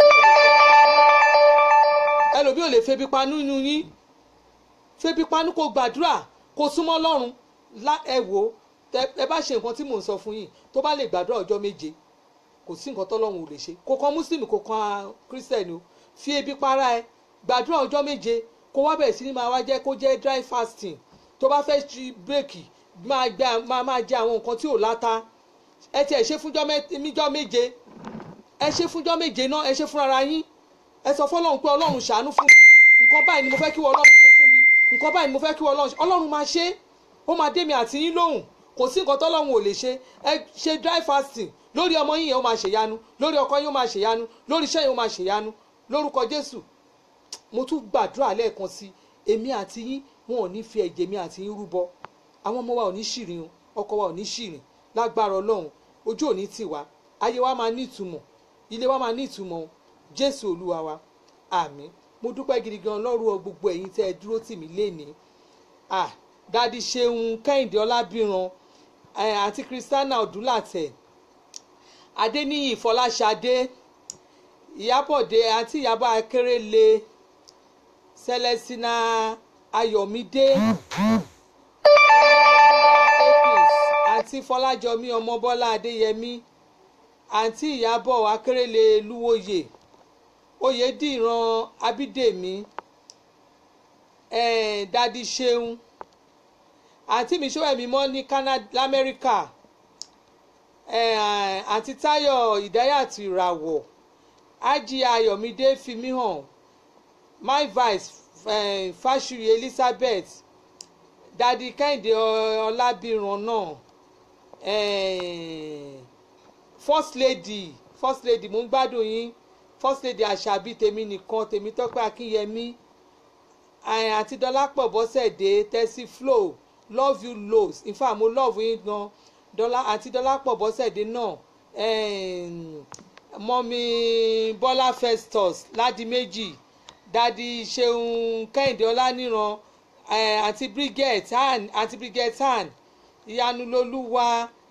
ẹlòmíì ò lè febi panú nínú yín febi panú kó gbàdúrà kó súnmọ́ lọ́run ẹ wò ẹ bá ṣe nǹkan tí mò ń sọ fún yín tó bá lè gbàdúrà ọjọ́ méje kò sí nǹkan tọ́lọ́run ò lè ṣe kò kan muslim kò kan christian o fi ebi para ẹ gbàdúrà ọjọ́ méje kó wá bẹ̀rẹ̀ sí ni máa wá jẹ́ kó jẹ́ dry fasting tó bá fẹ́ ṣi bírèkì máa gbẹ máa máa jẹ àwọn nǹkan tí ò láta ẹ tiẹ̀ ṣe fúnjọ́ méje ẹ ṣe fúnjọ́ méje náà ẹ ṣe fúnra yín ẹ sọ fọlọ́run pé ọlọ́run ṣàánú fún mi nǹkan báyìí ni mo fẹ́ kí wọ́n ọlọ́run ṣe fún mi nǹkan báyìí ni mo fẹ́ kí wọ́n ọlọ́run ṣe ọlọ́run máa ṣe ó máa dé mi àti yín lóhùn kò sí nǹkan tọ́lọ́run ò lè ṣe ẹ ṣe dry fasting lórí ọmọ yín yẹn ó máa ṣèyanu lórí ọkọ yín ó máa ṣèyanu lórí iṣẹ́ yín ó máa ṣèyanu lórúkọ jésù mo tún gbàdúrà lẹ́ẹ̀kan sí èmi àti yín wọn ò ní fi ẹ̀jẹ̀ mi àti yín rúbọ àwọn ọmọ wa ò ní ṣìrìn ọkọ wa ò ní ṣìrìn lágbára ọlọ́run ojú òní tì wá ayé wa máa ní ìtumọ̀ ilé wa máa ní ìtumọ̀ jésù olúwa wa àmín mo dúpẹ́ gidi gan lọ́rùn gbogbo ẹ̀yin tẹ́ ẹ dúró tì mí lénìí ah dadi ṣeun kẹ́hìndé ọlábìran àti kristiana ọdúnlàtẹ̀ adéníyì fọláṣadé ìyábọ̀dé àti ìyábọ̀ akérèlé celestina ayọ̀mídé àti fọlájọmí ọmọbọ́lá adéyẹmí àǹtí ìyábọ̀ akérèlé lúwòye oyèdìran abídèmí eh, dadi ṣeun àǹtí mi ṣọ́wẹ́mí mọ́ ní Canada lamẹ́ríkà àǹtí táyọ̀ ìdáyàtì ìràwọ̀ ájí ayọ̀mídé fimi hàn my vice eh, fásùrì elizabeth dadi kẹ́hìndé ọlábìrán náà eh, first lady first lady mo ń gbádùn yín first lady àṣàbí tèmi nìkan tèmi tọ́pẹ́ akínyẹmí àti dọ́lápọ̀ bọ́sẹ̀dé tẹ́sí flow love you loads in fact mo love yín gan dọ́là àti dọ́lápọ̀ bọ́sẹ̀dé náà mọ́mí bọ́lá festus ládìméjì dadi ṣeun kẹ́hìndé ọláníran àti brigette han àti brigette han ìyanulolúwa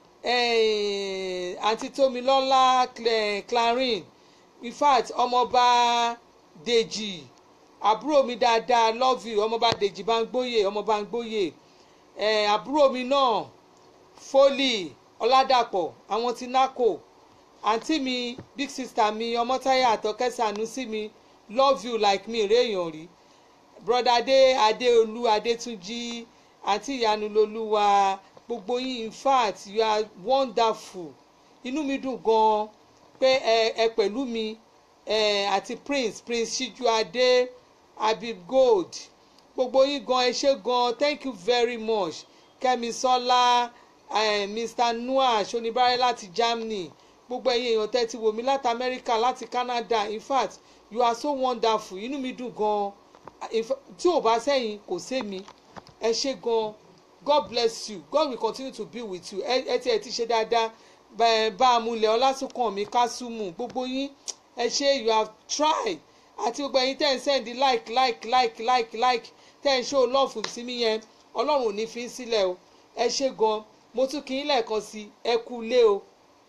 àti tómilọ́lá clarin in fact ọmọọba dèjì àbúrò mi dáadáa love you ọmọọba dèjì bangbóyè ọmọọba bangbóyè àbúrò mi náà fólì ọládàpọ̀ àwọn ti nákò àǹtí mi big sister mi ọmọtáyà àtọkẹsànú sí mi love you like me réèyàn rí broda adé adéolú adétúnjì àǹtí ìyanulolúwa gbogbo yín in fact you are wonderful inú mi dùn gan-an pé ẹ ẹ pẹ̀lú mi ẹ àti prince prince Síjúadé Habib Gold gbogbo yín gan ẹ ṣé gan thank you very much Kẹ́misọ́lá eh, Mr Noah Ṣonibárẹ́ láti Germany gbogbo ẹ̀yin èèyàn tẹ́ ti wò mí láti America láti Canada in fact you are so wonderful inú mi dùn gan tí ò bá sẹ́yìn kò sẹ́mi ẹ ṣé gan God bless you God will continue to be with you ẹ ti ẹ ti ṣe dáadáa bá a múlẹ̀ ọlásùnkànmí kásùmù gbogbo yín ẹ ṣe you have tried àti gbogbo ẹ̀yin tẹ́ ń send like like like like like tẹ́ ń show love sí mi yẹn ọlọ́run ò ní fi sílẹ̀ o ẹ ṣe gan mo tún kí yín lẹ́ẹ̀kan sí ẹ kú lé o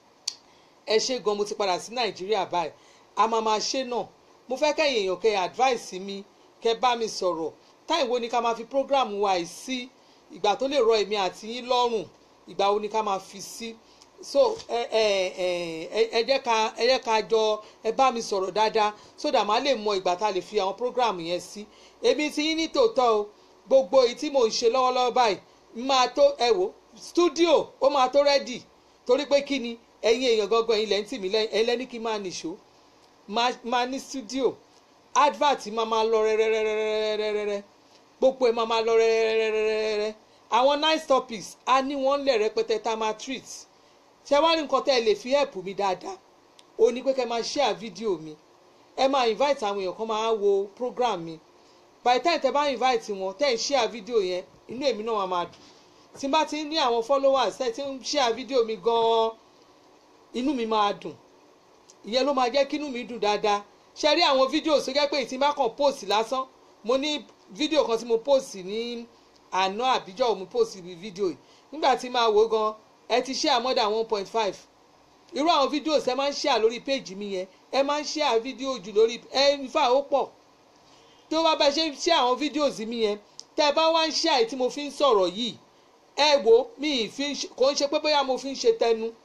ẹ ṣe gan mo ti padà sí nàìjíríà báyìí a máa máa ṣe náà mo fẹ́ kẹ́yìn èèyàn kẹ́ advice mi kẹ́ bá mi sọ̀rọ̀ táì wo ni ká máa fi program wa yìí sí ìgbà tó lè rọ èmi àti yín lọ́rùn ìgbà wo ni ká máa fi sí so ẹ ẹ ẹ ẹ jẹ́ ká ẹ jẹ́ ká jọ ẹ bá mi sọ̀rọ̀ dáadáa so that màá lè mọ ìgbà tá a lè fi àwọn program yẹn sí èmi ti yín ní tòótọ́ o gbogbo èyí tí mò ń ṣe lọ́wọ́lọ́wọ́ báyìí máa tó ẹ wò studio ó máa tó rẹ́dì torí pé kí ni ẹ̀yin èèyàn gangan ẹ̀yin lẹ́yìn tì mí ẹ̀yin lẹ́ni kí n máa nìṣó máa ní studio advert máa máa lọ rẹ́rẹ́rẹ́rẹ́rẹ́rẹ́ gbogbo ẹ̀ máa máa lọ rẹ́rẹ́rẹ́rẹ́rẹ́ àwọn nice topics a ní wọ́n lẹ̀ rẹpẹtẹ tá a máa treat ṣé wá ní nǹkan tẹ́ ẹ lè fi help mi dáadáa ó ní pé kẹ́ máa share fídíò mi ẹ máa invite àwọn èèyàn kan máa wo program mi by the time tẹ́ bá invite wọn tẹ́ ẹ share fídíò yẹn inú èmi náà máa dùn tí n bá ti ní àwọn followers tẹ́ ẹ ti ń share fídíò mi gan-an inú mi máa dùn ìyẹn ló máa jẹ́ kí inú mi dùn dáadáa ṣe rí àwọn fídíò tó jẹ́ pé ìtì bá kàn post lásán mo ní fídíò kan tí mo post ní àná àbíjọ́ mo post ibi fídíò yìí nígbà tí máa wò gan ẹ ti share more than one point five irú àwọn fídíò ṣe máa ń share lórí péjì mi yẹn ẹ máa ń share fídíò jù lórí ẹ nífà ó pọ̀ tó bá bá ṣe ń share àwọn fídíò sí mi yẹn tẹ́ ẹ bá wá ń share tí mo fi ń sọ̀rọ̀ yìí ẹ wo mi kò ń ṣe pé bóyá mo fi ń ṣe tẹnu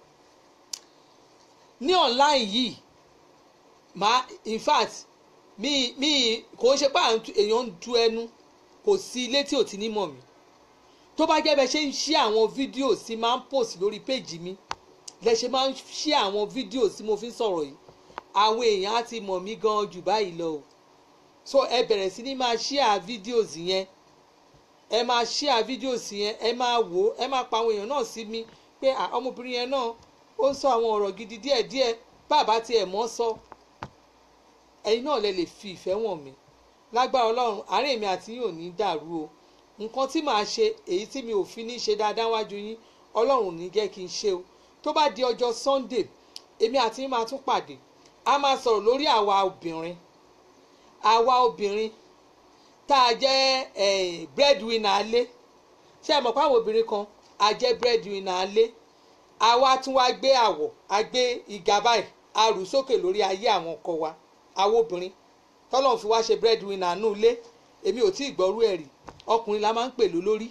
ní online yìí máa in fact mi mi kò ń ṣe pé èèyàn ń du ẹnu kò sí ilé tí ò ti ní mọ̀ mí tó bá jẹ́ bẹ́ẹ̀ ṣe ń ṣí àwọn fídíò sí máa ń post lórí péjì mi lẹ ṣe máa ń ṣí àwọn fídíò tí mo fi ń sọ̀rọ̀ yìí àwọn èèyàn á ti mọ̀ mí gan jù báyìí lọ o so ẹ bẹ̀rẹ̀ sí ní máa share videos yẹn ẹ máa share videos yẹn ẹ máa wò ó ẹ máa pa àwọn èèyàn náà sí mi pé ọmọbìnrin yẹn náà ó ń sọ àwọn ọ̀rọ̀ gidi díẹ̀díẹ̀ bàbá tiẹ̀ mọ́ sọ ẹ̀yin náà lẹ lè fi ìfẹ́ wọ̀n mi lágbára ọlọ́run àárín èmi àti yín ò ní dàrú o nǹkan tí màá ṣe èyí tí mi ò fi ní ṣe dáadáa wájú yín ọlọ́run ò ní jẹ́ kí n ṣe o tó bá di ọjọ́ sunday èmi àti yín máa tún pàdé a máa sọ̀rọ̀ lórí àwa obìnrin àwa obìnrin tá a jẹ́ breadwinner alé ṣé ẹ mọ̀ pé àwọn obìnrin kan a jẹ́ breadwinner alé àwa tún wá gbé àwọ̀ a gbé ìgà báyìí a rù sókè lórí ayé àwọn ọkọ wa àwọn obìnrin tọ́lọ́run fi wá ṣe breadwinner nù ilé èmi ò tí ì gbọ́rú ẹ̀ rí ọkùnrin la máa ń pè ló lórí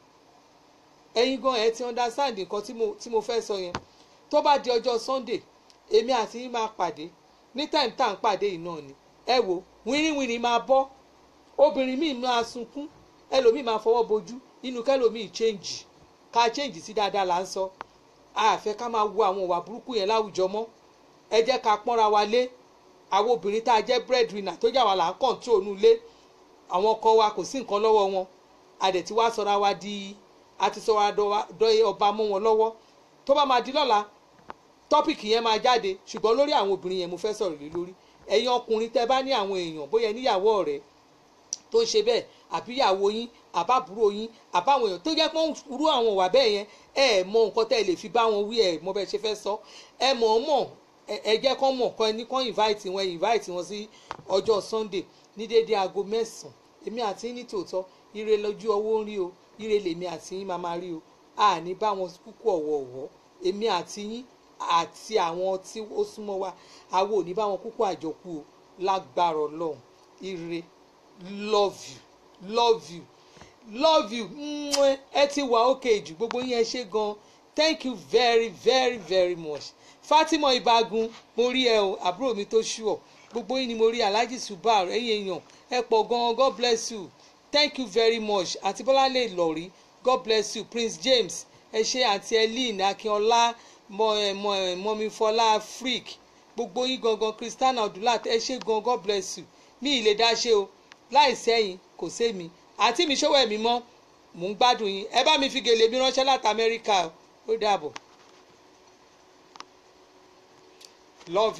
ẹ̀yin gan ẹ ti understand nǹkan tí mo tí mo fẹ́ sọ yẹn tó bá di ọjọ́ sunday èmi àti yín máa pàdé ní time tá à ń pàdé yìí náà ni ẹ wo wínrínwínrín máa bọ́ obìnrin míì máa sunkún ẹlòmíì máa fọwọ́ bojú inú kẹlòmíì change ká change sí dáadáa là ń sọ àfẹ́ ká máa wo àwọn ìwà burúkú yẹn láwùjọ mọ́ ẹ jẹ́ ká pọ́nra wa lé àwọn obìnrin tá a jẹ́ breadwinner tó jà wà là ń control nù lé àwọn ọkọ wa kò sí nǹkan lọ́wọ́ wọn a dẹ̀ ti wá sọra wa di a ti sọra dọ́ ọba mọ́ wọn lọ́wọ́ tó bá máa di lọ́la tọ́pìkì yẹn máa jáde ṣùgbọ́n lórí àwọn obìnrin yẹn mo fẹ́ sọ̀rọ̀ lé lórí ẹ̀yin ọkùnrin tẹ́ bá ní àwọn èèyàn bóyá níyàwó ọ̀rẹ́ tó ń ṣe bẹ́ẹ̀ àbí ìyàwó yín àbábúrò yín àbáwọn èèyàn tó jẹ́ pé ń rú àwọn ìwà bẹ́ẹ̀ yẹn ẹ mọ nǹkan tẹ́ ẹ lè fi bá wọn wí ẹ mọ bẹ́ẹ̀ ṣe fẹ́ sọ ẹ mọ̀ ọ́ mọ̀ ẹ jẹ́ kán mọ̀ kán ẹni kán invite wọn invite wọn sí ọjọ́ sunday ní déédéé aago mẹ́sàn-án èmi àti yín ní tòótọ́ ire lójú ọwọ́ ń rí o ire lèmi àti yín máa máa rí o àní bá wọn kúkú ọ̀wọ̀ọ̀wọ́ èmi àti yín àti àwọn tí ó súnmọ́ wa àwọn ò ní bá wọn kúkú àjọkú o lágbára ọlọ́run ire love you love you love you ẹ ti wà ókè jù gbogbo yín ẹ ṣe gan thank you very very very much Fatima Ibagun mo rí ẹ o àbúrò mi tó ṣùọ gbogbo yín ni mo rí Alhaji Subar ẹ̀yin èèyàn ẹ pọ̀ gan God bless you thank you very much àti Bọ́láńlé Ìlọ̀rí God bless you Prince James ẹ ṣe àti Eileen Akínọlá mọ̀mífọlá freak gbogbo yín gangan Christiana Ọdúnlá ẹ ṣe gan God bless you mi ì lè dá ṣe o láì sẹ́yìn kò sẹ́mi àti mi ṣọwọ́ ẹ̀mí mọ́ mò ń gbádùn yín ẹ bá mi fi gèlè mi ránṣẹ́ láti Amẹ́ríkà ó dàbọ̀ love you.